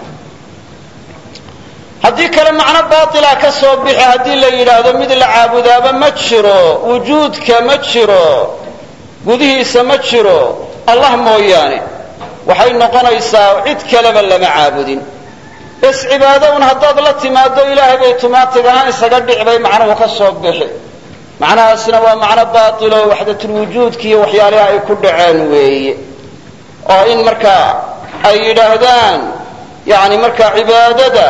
haddii kale macno baatila ka soo bixi haddii la yidhaahdo mid la caabudaaba ma jiro wujuudka ma jiro gudihiisa ma jiro allah mooyaane waxay noqonaysaa cid kaleba lama caabudin bes cibaado un haddaad la timaado ilaahay bay tumaatigana isaga dhic bay macnuhu ka soo bixi macnahaasina waa macno baatilo waxdatulwujuudki iyo waxyaalaha ay ku dhaceen weeye oo in markaa ay yidhaahdaan yani markaa cibaadada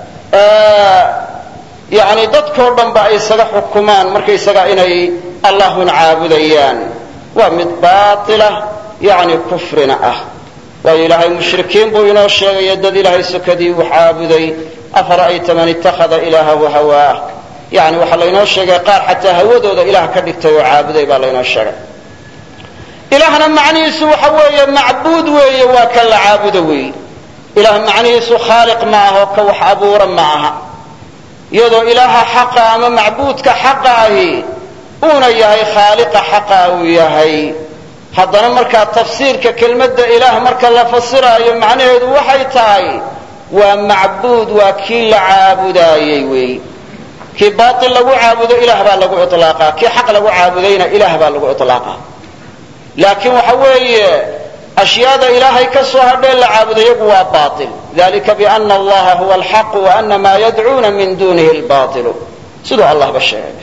yani dadkoo dhanba ay isaga xukumaan markaysaga inay allahun caabudayaan waa mid baatila yani kufrina ah waayo ilaahay mushrikiin buu inoo sheegaya dad ilaahay sokadii wax caabuday afara'ayta man ittakhada ilaahahu hawaah yani waxaa laynoo sheegay qaar xataa hawadooda ilaah ka dhigtay oo caabuday baa laynoo sheegay ilaahna macnihiisu waxa weeye macbuud weeye waa ka la caabudo weeye ilaah macnihiisu khaaliq ma aho ka wax abuura ma aha iyadoo ilaaha xaqa ama macbuudka xaqa ahi uuna yahay khaaliqa xaqa uu yahay haddana markaa tafsiirka kelmadda ilaah marka la fasiraayo macnaheedu waxay tahay waa macbuud waa kii la caabudaayey weey kii baail lagu caabudo ilaah baa lagu ilaaqaa kii xaq lagu caabudayna ilaah baa lagu ilaaqaa laakiin waxa weeye ashyaada ilaahay ka soo hadhee la caabudo iyagu waa baail dalika biana allaha huwa alxaq waana maa yadcuuna min dunihi lbailu siduu allahba sheegay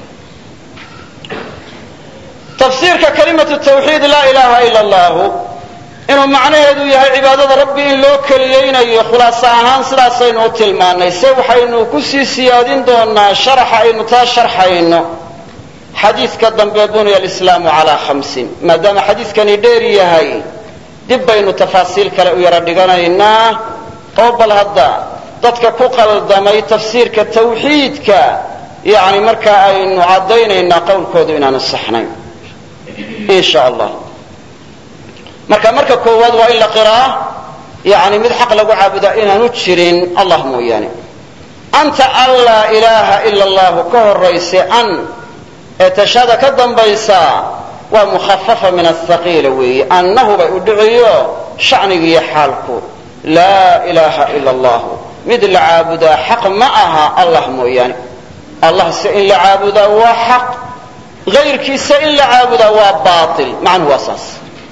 tafsiirka kalimatu tawxiid laa ilaha ila allahu inuu macnaheedu yahay cibaadada rabbi in loo keliyaynayo khulaaso ahaan sidaasaynu u tilmaanay se waxaynu kusii siyaadin doonaa sharaxa aynu taa sharxayno xadiidka dambe bunya alislaamu calaa khamsin maadaama xadiidkani dheer yahay dib baynu tafaasiil kale u yaro dhiganaynaa oo bal hadda dadka ku qaldamay tafsiirka tawxiidka yani markaa aynu caddaynaynaa qowlkoodu inaanu saxnayn in sha allah marka marka koowaad waa in la qiraa yani mid xaq lagu caabudaa inaanu jirin allah mooyaane anta an laa ilaaha ila allahu ka horayse an ee tashada ka dambaysaa waa mukhafafa min athaqiila weeye annahu bay u dhiciyo shacnigiiyo xaalku laa ilaaha ila allahu mid la caabudaa xaq ma aha allah mooyaane allah se in la caabudaa waa xaq hayrkiisa in la caabudaa waa baail macnuhu waa saas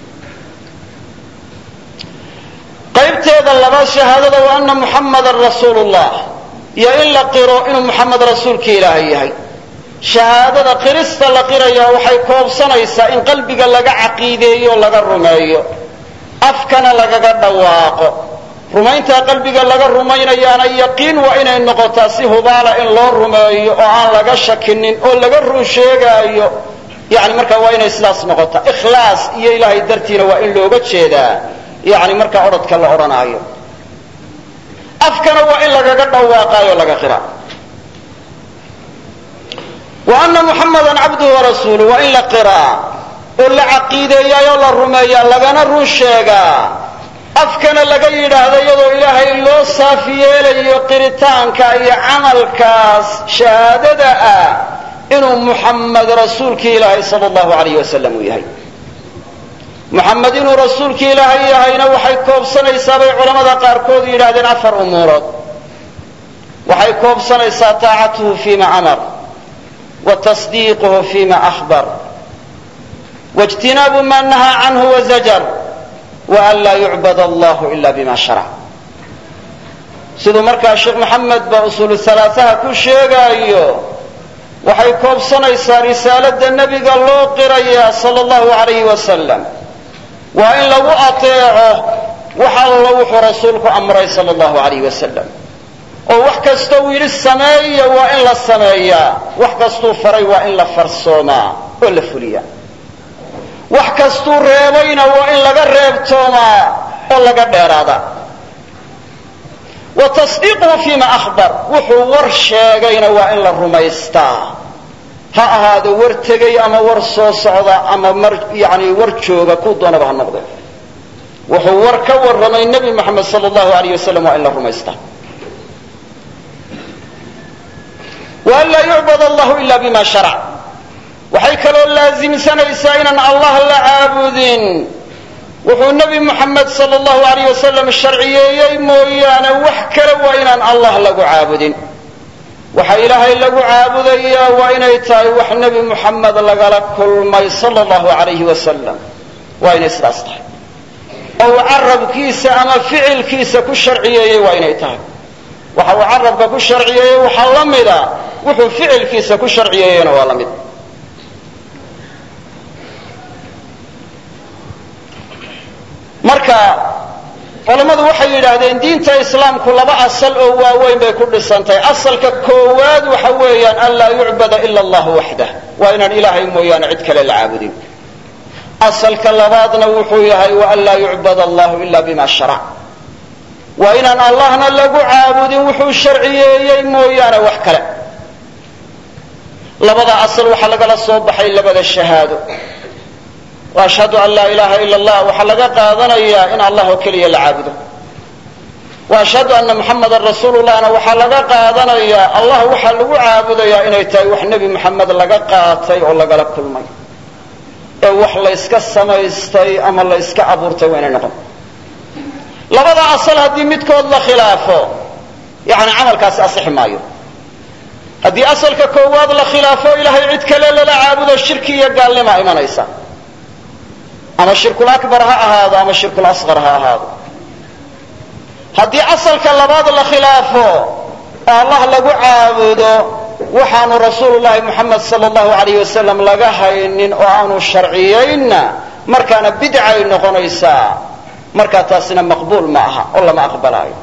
qaybteeda labaad shahaadada wa ana muxammadan rasuulu llah iyo in la qiro inuu muxamed rasuulkii ilaahay yahay shahaadada qirista la qirayaa waxay koobsanaysaa in qalbiga laga caqiideeyo laga rumeeyo afkana lagaga dhawaaqo rumayntaa qalbiga laga rumaynayaana yaqiin waa inay noqotaa si hubaala in loo rumeeyo oo aan laga shakinin oo laga run sheegaayo yani markaa waa inay sidaas noqotaa ikhlaas iyo ilaahay dartiina waa in looga jeedaa yani markaa odhadka la odhanaayo afkana waa in lagaga dhawaaqaayo laga qira wa ana muxamadan cabduhu warasuulu waa in la qiraa oo la caqiideeyaayoo la rumeeyaa lagana run sheegaa afkana laga yidhaahdo iyadoo ilaahay loo saaf yeelayo qiritaanka iyo camalkaas shahaadada ah inuu muxamed rasuulkii ilaahay sala allahu alayh wasalam uu yahay muxamed inuu rasuulkii ilaahay yahayna waxay koobsanaysaa bay culamada qaarkood yidhahdeen afar umuurood waxay koobsanaysaa taacatuhu fima amar wa tasdiiquhu fima ahbar waijtinaabu ma nahaa canhu wazajar waan laa yucbad allahu ila bima sharac siduu markaa sheekh moxamed ba usuulu halaasaha ku sheegaayo waxay koobsanaysaa risaalada nebiga loo qirayaa sala allahu alayhi wasalam waa in lagu ateeco wax allo wuxuu rasuulku amray sala allahu alayh wasalam oo wax kasta uu yidhi sameeya waa in la sameeyaa wax kastuu faray waa in la farsoomaa oo la fuliyaa wax kastuu reebayna waa in laga reebtoomaa oo laga dheeraada wa tasdiiquhu fima ahbar wuxuu war sheegayna waa in la rumaystaa ha ahaado war tegay ama war soo socda ama mar yani war jooga ku doonaba ha noqde wuxuu war ka warramay nebi moxamed sal allahu alayh wasalam waa in la rumaystaa wa an laa yucbad allahu ila bima sharac waxay kaloo laasimsanaysaa inaan allah la caabudin wuxuu nebi moxamed sal allahu alayh wasalam sharciyeeyey mooyaane wax kale waa inaan allah lagu caabudin waxa ilaahay lagu caabudayaa waa inay tahay wax nebi moxamed lagala kulmay sala allahu alayhi wasalam waa inay sidaas tahay oo uu carabkiisa ama ficilkiisa ku sharciyeeyey waa inay tahay waxa uu carabka ku sharciyeeyey waxaa la mida wuxuu ficilkiisa ku sharciyeeyeyna waa la mid marka culammadu waxay yidhaahdeen diinta islaamku laba asal oo waaweyn bay ku dhisantahay asalka koowaad waxa weeyaan an laa yucbada ila allahu waxdah waa inaan ilaahay mooyaane cid kale la caabudin asalka labaadna wuxuu yahay wa an laa yucbad allahu ila bima sharac waa inaan allahna lagu caabudin wuxuu sharciyeeyey mooyaane wax kale labada asal waxaa lagala soo baxay labada shahaado ashhadu an laa ilaha ila allah waxaa laga qaadanayaa in allah oo keliya la caabudo wa ashhadu anna muxamadan rasuulullahna waxaa laga qaadanayaa allah waxaa lagu caabudayaa inay tahay wax nebi moxamed laga qaatay oo lagala kulmay ee wax layska samaystay ama layska abuurtay waa inay noqon labada asal haddii midkood la khilaafo yani camalkaasi asixi maayo haddii asalka koowaad la khilaafo ilahay cid kale lala caabudo shirki iyo gaalnima imanaysa ama shirkul akbar ha ahaado ama shirkul asqar ha ahaado haddii asalka labaad la khilaafo oo allah lagu caabudo waxaanu rasuulu llahi moxamed sala allahu alayh wasalam laga haynin oo aanu sharciyaynna markaana bidcay noqonaysaa markaa taasina maqbuul ma aha oo lama aqbalaayo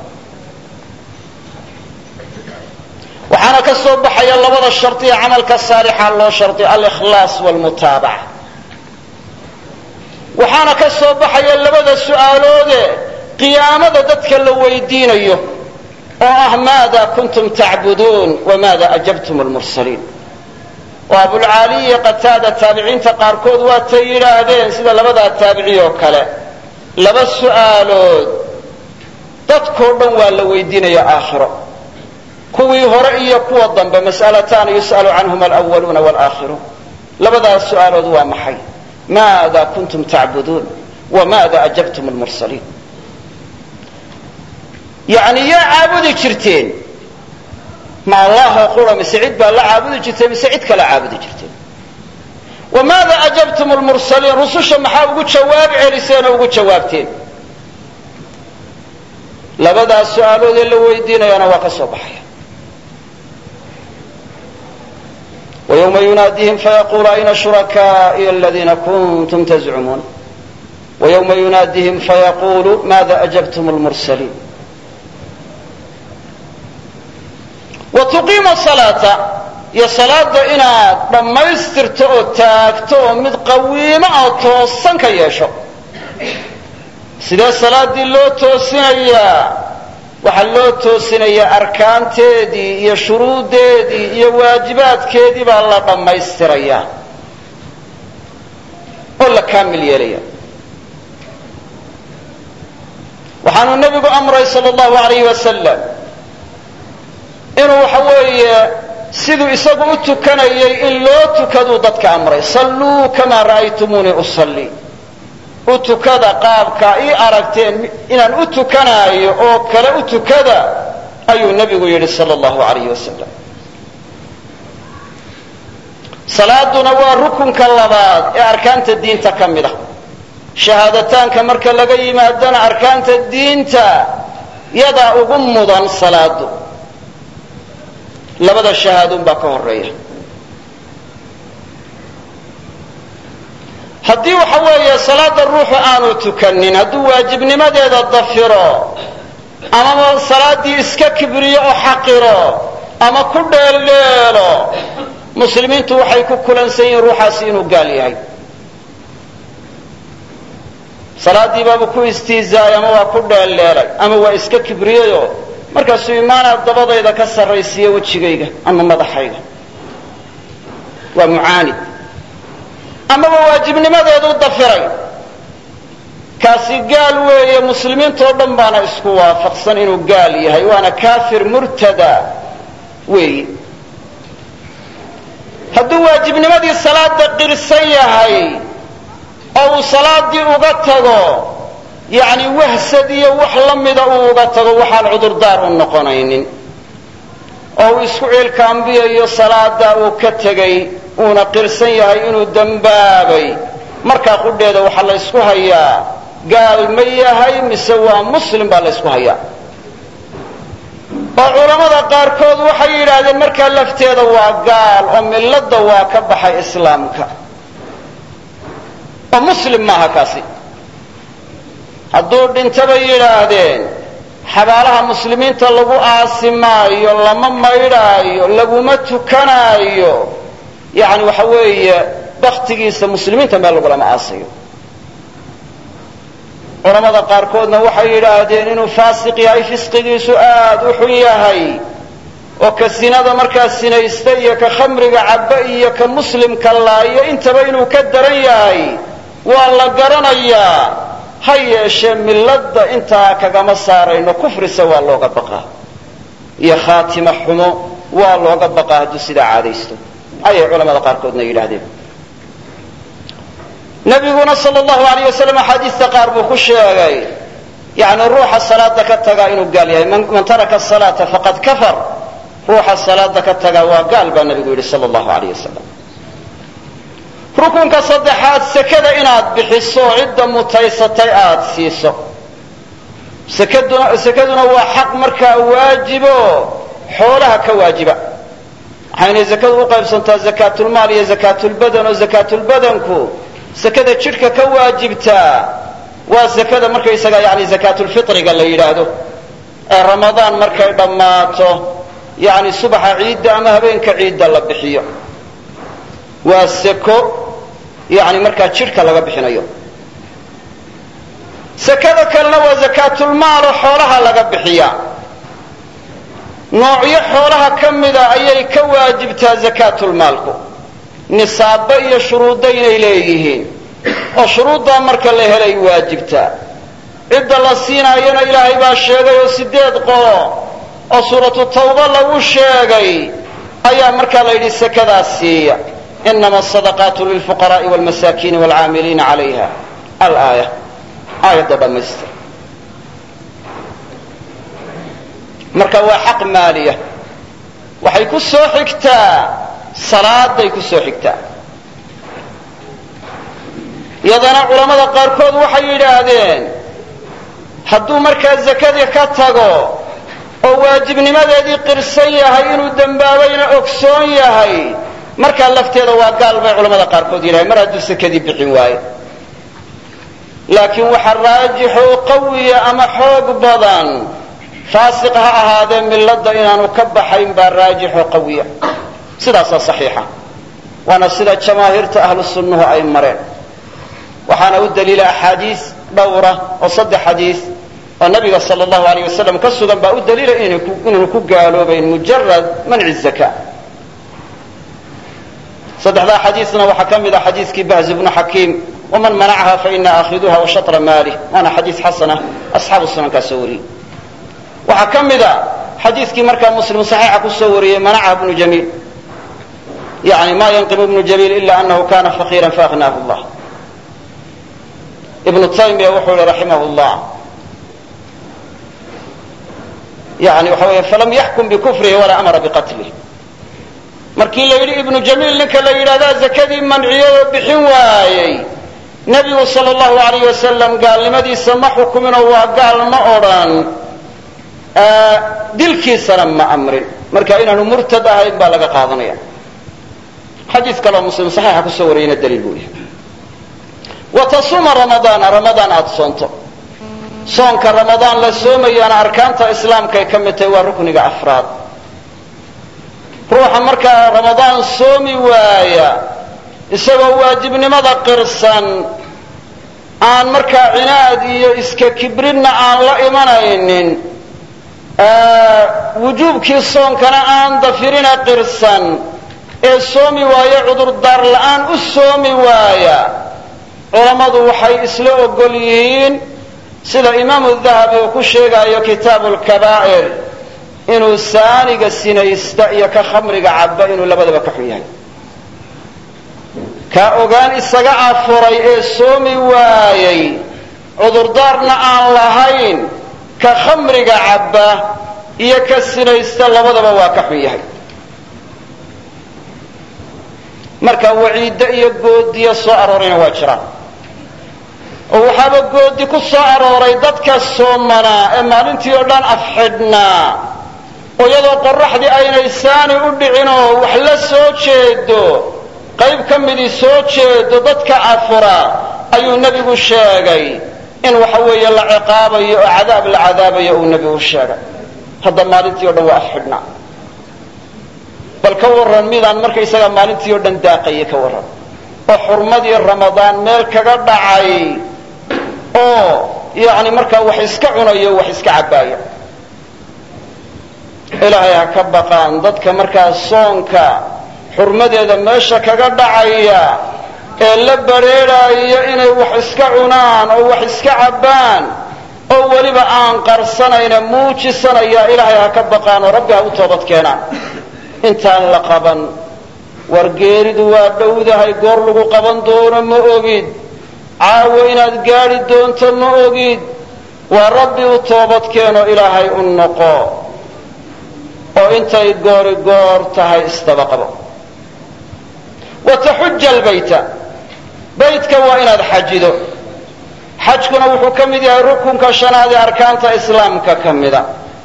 waxaana ka soo baxaya labada shardi ee camalka saalixa loo shardi alikhlaas wlmutaabaca waxaana ka soo baxaya labada su'aaloode qiyaamada dadka la weydiinayo oo ah maada kuntum tacbuduun wamaada ajabtum lmursaliin oo abulcaali iyo qataada taabiciinta qaarkood waatay yidhaahdeen sida labadaa taabici oo kale laba su'aalood dadkoo dhan waa la weydiinaya aakhiro kuwii hore iyo kuwa dambe mas'alataani yus'alu canhuma alwaluuna walaakhiruun labadaas su'aalood waa maxay maada kuntum tacbuduun wamaada ajabtum lmursaliin yani yaa caabudi jirteen ma allahoo qura mise cid baa la caabudi jirteen mise cid kala caabudi jirteen wamaada ajabtum lmursaliin rususha maxaa ugu jawaab celiseen oo ugu jawaabteen labadaas su-aaloodee la weydiinayana waa ka soo baxaya ويوم يناadيهم فيقول أين شركائي الذين كنتم تزعمون ويوم يناadيهم فيقول ماذا أجبتم المرسلين وتقيم الصلاة iyo salaada inaad dhammaystirto oo taagto oo mid qawiimo oo toosan ka yeesho sidee salaadii loo toosinayaa waxaa loo toosinayaa arkaanteedii iyo shuruuddeedii iyo waajibaadkeedii baa la dhammaystirayaa oo la kaamil yeelaya waxaanu nebigu amray sal allahu alayh wasalam inuu waxa weeye siduu isagu u tukanayay in loo tukaduu dadka amray salluu kamaa ra'aytumuunii usallii u tukada qaabka ii aragteen inaan u tukanaayo oo kale u tukada ayuu nebigu yidhi sal allahu alayh wasalam salaaduna waa rukunka labaad ee arkaanta diinta ka mid ah shahaadataanka marka laga yimaadana arkaanta diinta yadaa ugu mudan salaadu labada shahaadun baa ka horeeya haddii waxa weeye salaada ruuxu aanu tukanin hadduu waajibnimadeeda dafiro amaba salaaddii iska kibriyo oo xaqiro ama ku dheeldheelo muslimiintu waxay ku kulansan yihiin ruuxaasi inuu gaal yahay salaaddii baabuu ku istiizaayay ama waa ku dheeldheelay ama waa iska kibriyayoo markaasuu imaanaad dabadayda ka sarraysiiya wejigayga ama madaxayga waa mucaanid amaba waajibnimadeeduu dafiray kaasi gaal weeye muslimiintoo dhan baana isku waafaqsan inuu gaal yahay waana kaafir murtada weeye hadduu waajibnimadii salaada qirsan yahay oo uu salaaddii uga tago yacni wahsad iyo wax la mida uu uga tago waxaan cudurdaar u noqonaynin oo uu isku ciilkaambiyayo salaada uu ka tegay uuna qirsan yahay inuu dembaabay markaa qudheeda waxaa la ysku hayaa gaal ma yahay mise waa muslim baa la ysku hayaa oo culammada qaarkood waxay yidhaahdeen markaa lafteeda waa gaal oo milladda waa ka baxay islaamka oo muslim maaha kaasi hadduu dhinto bay yidhaahdeen xabaalaha muslimiinta lagu aasi maayo lama maydhaayo laguma tukanaayo yacni waxa weeye baktigiisa muslimiinta meel lagulama aasayo culamada qaarkoodna waxay yidhaahdeen inuu faasiq yahay fisqigiisu aad u xun yahay oo ka sinada markaa sinaysta iyo ka khamriga cabba iyo ka muslimka laayo intaba inuu ka daran yahay waa la garanayaa ha yeeshee milladda intaa kagama saarayno kufrise waa looga baqaa iyo khaatima xumo waa looga baqaa hadduu sidaa caadaysto ayay culamada qaarkoodna yidhaahdeen nabiguna sal llahu alayh wasalam axaadiista qaar buu ku sheegay yani ruuxa salaada ka tagaa inuu gaal yahay man taraka salaata faqad kafar ruuxa salaada ka tagaa waa gaal baa nabigu yidhi sal llahu alayh wasalam rukunka saddexaad sekada inaad bixiso cidda mutaysatay aada siiso sekaduna sekaduna waa xaq markaa waajibo xoolaha ka waajiba waxaynay zakadu u qaybsantaa zakaatulmaal iyo zakaatulbadan oo zakaatulbadanku sekada jidhka ka waajibtaa waa sekada markaysaga yani zakaatulfitriga la yidhaahdo ee ramadaan markay dhammaato yani subaxa ciidda ama habeenka ciidda la bixiyo waa seko yani markaa jidhka laga bixinayo sekada kalena waa zakaatulmaalo xoolaha laga bixiyaa noocyo xoolaha ka mida ayay ka waajibtaa zakaatulmaalku nisaabo iyo shuruudda inay leeyihiin oo shuruuddaa marka la helay waajibtaa cidda la siinaayana ilaahay baa sheegay oo sideed qolo oo suuratu tawba lagu sheegay ayaa markaa la yidhi sekadaas siiya inama asadaqaatu lilfuqaraai wlmasaakiini wlcaamiliina calayha alaaya aayadda dhammaystir marka waa xaq maaliya waxay ku soo xigtaa salaaday ku soo xigtaa iyadana culammada qaarkood waxay yidhaahdeen hadduu markaa zakadii ka tago oo waajibnimadeedii qirsan yahay inuu dembaabayna ogsoon yahay markaa lafteeda waa gaal bay culamada qaarkood yidhahdeen mar hadduu sakadii bixin waayo laakiin waxa raajixo qawiya ama xoog badan faasiq ha ahaadee milladda inaanu ka baxayn baa raajixo qawiya sidaasaa saxiixa waana sida jamaahiirta ahlu sunnuhu ay mareen waxaana u daliila axaadiis dhowra oo saddex xadiis oo nabiga sal allahu alayh wasalam ka sugan baa u daliila inaanu ku gaaloobayn mujarad manci zaka saddexdaa xadiisna waxaa ka mid a xadiiskii bahz bnu xakiim waman manacaha faina aakhiduha wa shatra maalih waana xadiis xasana asxaabu sunankaa soo wariyey waxaa ka mid a xadiiskii markaa muslim saxiixa kusoo wariyey manacaha bnu jamiil yani ma yanqimu bnu jamiil ila anahu kana faqiira faaghnaahu llah ibnu taymiya wuxuu yihi raximah llah yani waxa weeye falam yaxkum bikufrihi walaa amara biqatlih markii la yidhi ibnu jamiil ninka la yidhahdaa zakadii manciyadoo bixin waayey nebigu sal allahu alayh wasalam gaalnimadiisa ma xukuminoo waa gaal ma odhan dilkiisana ma amrin marka inaanu murtad ahayn baa laga qaadanaya xadiis kaleo muslim saxiixa kusoo wariyeyna daliil buu yahay wa tasuuma ramadaana ramadaan aada soonto soonka ramadaan la soomayaana arkaanta islaamkaay ka mid tahay waa rukniga afraad ruuxa markaa ramadaan soomi waaya isagoo waajibnimada qirsan aan markaa cinaad iyo iska kibrinna aan la imanaynin wujuubkii soonkana aan dafirina qirsan ee soomi waaye cudurdaar la'aan u soomi waaya culammadu waxay isla ogol yihiin sida imaamu dahabi uu ku sheegayo kitaabu lkabaa'ir inuu saaniga sinaysta iyo ka khamriga cabba inuu labadaba ka xun yahay kaa ogaan isaga afuray ee soomi waayey cudurdaarna aan lahayn ka khamriga cabba iyo ka sinaysta labadaba waa ka xun yahay marka waciiddo iyo goodiyo soo aroorayna waa jiraan oo waxaaba goodi ku soo arooray dadka soomanaa ee maalintii oo dhan afxidhnaa oo iyadoo qoraxdii aynay saani u dhicinoo wax la soo jeedo qayb ka midii soo jeedo dadka afura ayuu nebigu sheegay in waxa weeye la ciqaabayo oo cadaab la cadaabayo uu nebigu sheegay hadda maalintii o dhan waa afxidhnaa bal ka warran midaan markaysagaa maalintii oo dhan daaqayay ka warran oo xurmadii ramadaan meel kaga dhacay oo yacni markaa wax iska cunayo wax iska cabbaaya ilaahay ha ka baqaan dadka markaa soonka xurmadeeda meesha kaga dhacaya ee la badrheedhaayo inay wax iska cunaan oo wax iska cabbaan oo weliba aan qarsanayna muujisanaya ilaahay ha ka baqaan oo rabbi ha u toobad keenaan intaan la qaban war geeridu waa dhowdahay goor lagu qaban doono ma ogid caawo inaad gaadhi doonto ma ogid waa rabbi u toobad keeno ilaahay u noqo oo intay goori goor tahay istaba qabo wa taxuja albayta baytka waa inaad xajido xajkuna wuxuu ka mid yahay rukunka shanaad ee arkaanta islaamka ka mida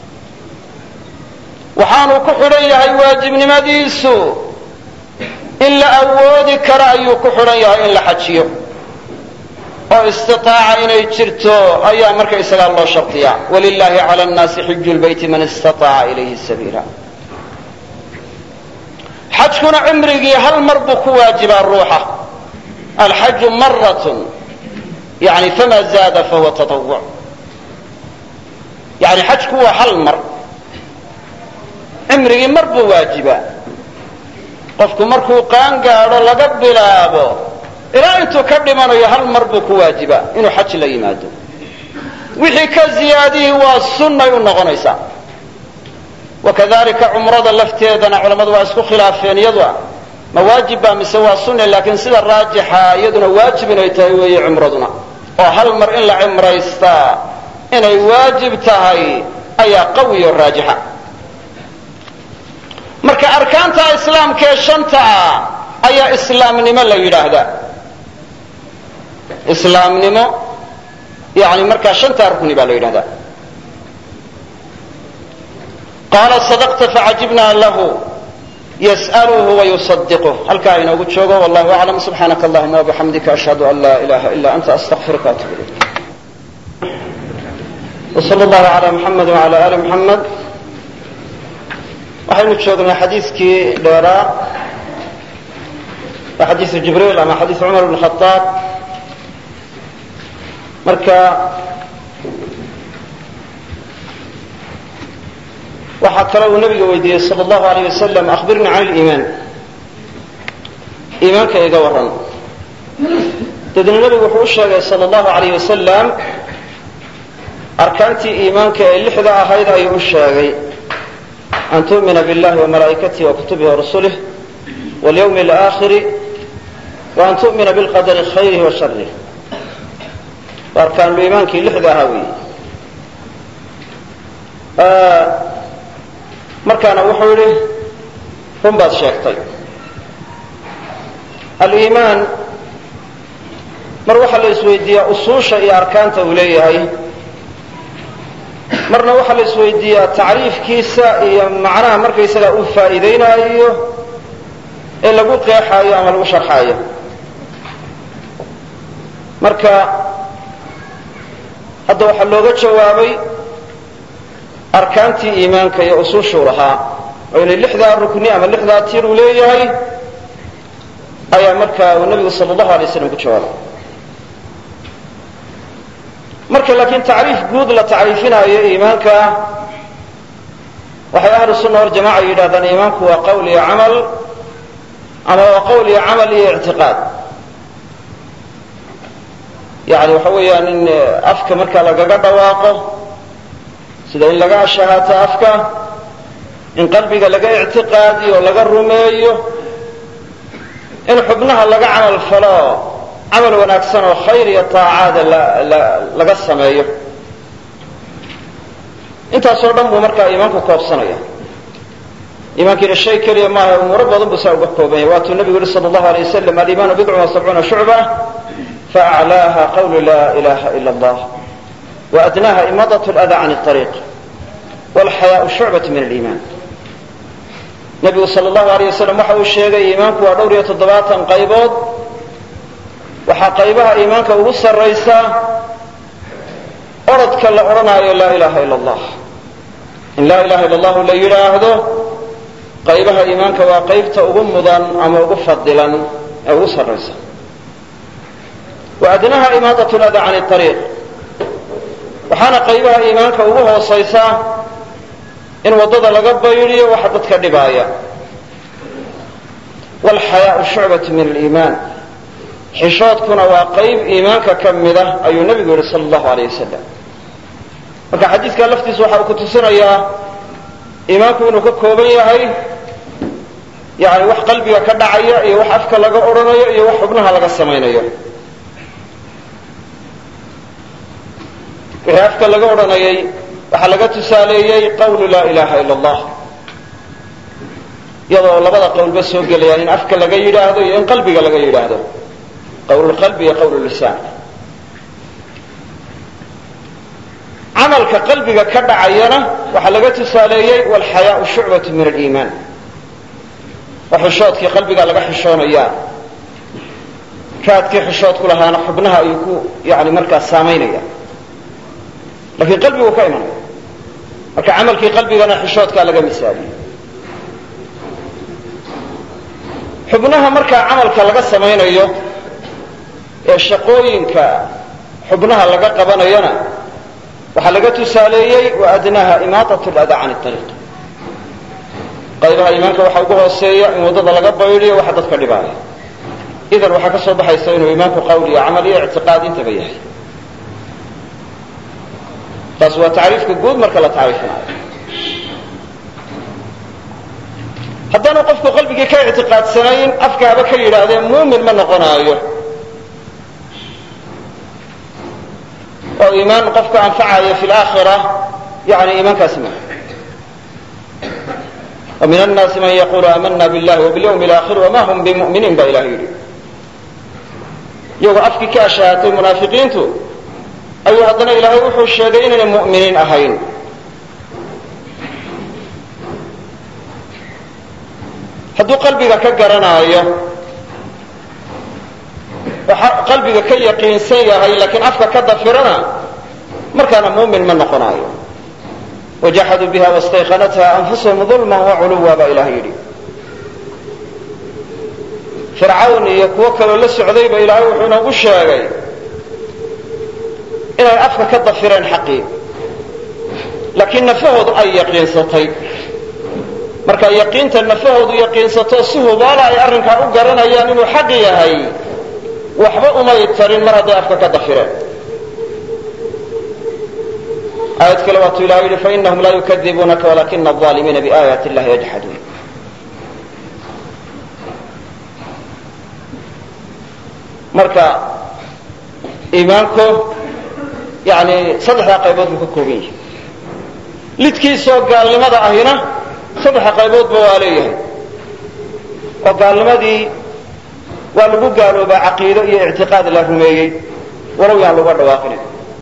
waxaanu ku xidhan yahay waajibnimadiisu in la awoodi karo ayuu ku xidhan yahay in la xajiyo oo istitaaca inay jirto ayaa marka isagaa loo shardiyaa walilahi cala nnaasi xiju lbayti man istataaca ilayhi sabiila xajkuna cimrigii hal mar buu ku waajibaa ruuxa alxaju maratun yani fama zaada fahuwa taawuc yani xajku waa hal mar cimrigii mar buu waajibaa qofku markuu qaan gaadho laga bilaabo ilaa intuu ka dhimanayo hal mar buu ku waajibaa inuu xaj la yimaado wixii ka ziyaadihii waa sunnay u noqonaysaa wakadalika cumrada lafteedana culammadu waa isku khilaafeen iyadua ma waajib baa mise waa sunne laakiin sida raajixa iyaduna waajib inay tahay weeye cumraduna oo hal mar in la cimraystaa inay waajib tahay ayaa qawiyo raajixa marka arkaanta islaamkaee shanta ah ayaa islaamnimo la yidhaahdaa islaamnimo yani markaa shantaa rukni baa la yidhahdaa qaala sadaqta facajibna lahu yas'aluhu wayusadiquh halkaa inoogu joogo wallahu aclam subxaanaka allahuma wabixamdika ashhadu an laa ilaha ila anta astaqfiruka atub ilayk wsal allahu ala muxamed wala ali muxamed waxaynu joognay xadiiskii dheeraa waa xadiisu jibriil ama xadiis cumar bn khaaab marka waxaa kale uu nabiga weydiiyey sal allahu alayh wasalam ahbirnii can liimaan iimaanka iga waran daedna nabigu wuxuu u sheegay sal allahu alayh wasalam arkaantii iimaanka ee lixda ahayd ayuu u sheegay an tu'mina biاllahi وmalaa'ikatihi وkutubihi وrasulih wاlyوم الآkhiri وan tu'mina biاlqadri khayrihi wa sharih waa arkaanul iimaankii lixda ahaa weeye markaana wuxuu yidhi run baad sheegtay aliimaan mar waxaa la isweydiiyaa usuusha iyo arkaanta uu leeyahay marna waxaa la isweydiiyaa tacriifkiisa iyo macnaha markaysaga uu faa'iidaynaayo ee lagu qeexaayo ama lagu sharxaayo marka hadda waxaa looga jawaabay arkaantii iimaanka iyo usuushuu lahaa oo inay lixdaa rukni ama lixdaa tiir uu leeyahay ayaa markaa uu nabigu sala allahu alay slam ku jawaabay marka laakiin tacriif guud la tacriifinaayo iimaanka waxay ahlu sunna waljamaca yidhahdaan iimaanku waa qowl iyo camal ama waa qowl iyo camal iyo ictiqaad yani waxa weeyaan in afka markaa lagaga dhawaaqo sida in laga ashahaato afka in qalbiga laga ictiqaadiyo laga rumeeyo in xubnaha laga camal falo camal wanaagsan oo khayr iyo taacaada laga sameeyo intaasoo dhan buu markaa iimaanku koobsanaya iimaankiina shay keliya maaha umuuro badan buu saa uga kooban yahay waatuu nabigu yihi sala allahu alay wasalam aliimaanu bidcun wa sabcuuna shucba faaclaaha qawlu laa ilaha ila allah waadnaha imadat lada can ariiq walxayaau shucbat min aliimaan nabigu sal allahu aleyh wasalam waxa uu sheegay iimaanku waa dhowr iyo toddobaatan qaybood waxaa qaybaha iimaanka ugu sarraysa orodka la odhanaayo laa ilaha ila allah in laa ilaha illa allahu la yidhaahdo qaybaha iimaanka waa qaybta ugu mudan ama ugu fadilan ee ugu sarraysa wa adnaha imaadat lada can ariiq waxaana qaybaha iimaanka ugu hoosaysa in waddada laga baydiyo waxa dadka dhibaaya walxayaau shucbatu min aliimaan xishoodkuna waa qayb iimaanka ka mid ah ayuu nabigu yihi sala allahu aleyh wasalam marka xadiidka laftiisa waxa uu ku tusinayaa iimaanku inuu ka kooban yahay yani wax qalbiga ka dhacaya iyo wax afka laga odhanayo iyo wax xubnaha laga samaynayo wixii afka laga odhanayay waxaa laga tusaaleeyey qawlu laa ilaha ila allah iyadoo labada qowlba soo gelayaan in afka laga yidhaahdo iyo in qalbiga laga yidhaahdo qawlulqalbi iyo qawlulisaan camalka qalbiga ka dhacayana waxaa laga tusaaleeyey walxayaau shucbatu min aliimaan oo xishoodkii qalbiga laga xishoonayaa raadkii xishoodku lahaana xubnaha ayuu ku yani markaa saamaynaya lakiin qalbigu ka imanaya marka camalkii qalbigana xishoodkaa laga misaaliyey xubnaha markaa camalka laga samaynayo ee shaqooyinka xubnaha laga qabanayona waxaa laga tusaaleeyey wa adnaha imaadat lada can ariiq qaybaha iimaanka waxaa ugu hooseeya in waddada laga baydiyo waxa dadka dhibaaya idan waxaa ka soo baxaysa inuu iimaanku qawl iyo camal iyo ictiqaad intaba yahay taas waa tacriifka guud marka la tacriifinayo haddaanu qofku qalbigii ka ictiqaadsanayn afkaaba ka yidhaahdee muumin ma noqonaayo oo iimaan qofka anfacaya fi laakhira yani iimaankaasi ma wa min annaasi man yaqulu aamana billahi wabilyawmi alaakhir wama hum bimuminiin baa ilahay yidhi iyagoo afkii ka ashahatay munaafiqiintu ayuu haddana ilaahay wuxuu sheegay inaynay mu'miniin ahayn hadduu qalbiga ka garanaayo oo qalbiga ka yaqiinsan yahay laakiin afka ka dafirana markaana muumin ma noqonaayo wajaxaduu biha wastayqanatha anfusahum dulman waculuwa baa ilahay yidhi fircawn iyo kuwo kaloo la socdayba ilaahay wuxuu inoogu sheegay inay afka ka dafireen xaqii laakiin nafahoodu ay yaqiinsatay marka yaqiinta nafahoodu yaqiinsato si hubaala ay arrinkaa u garanayaan inuu xaq yahay waxba umay tarin mar hadday afka ka dafireen aayad kale waatuu ilahay yihi fainahum laa yukadibuunaka walakina alظaalimiina biaayaati illahi yajxaduun marka iimaanku yani saddexdaa qaybood buu ka kooban yahay lidkiisoo gaalnimada ahina saddexa qayboodba waa leeyahay oo gaalnimadii waa lagu gaaloobaa caqiido iyo ictiqaad la rumeeyey walow yaan laga dhawaaqinin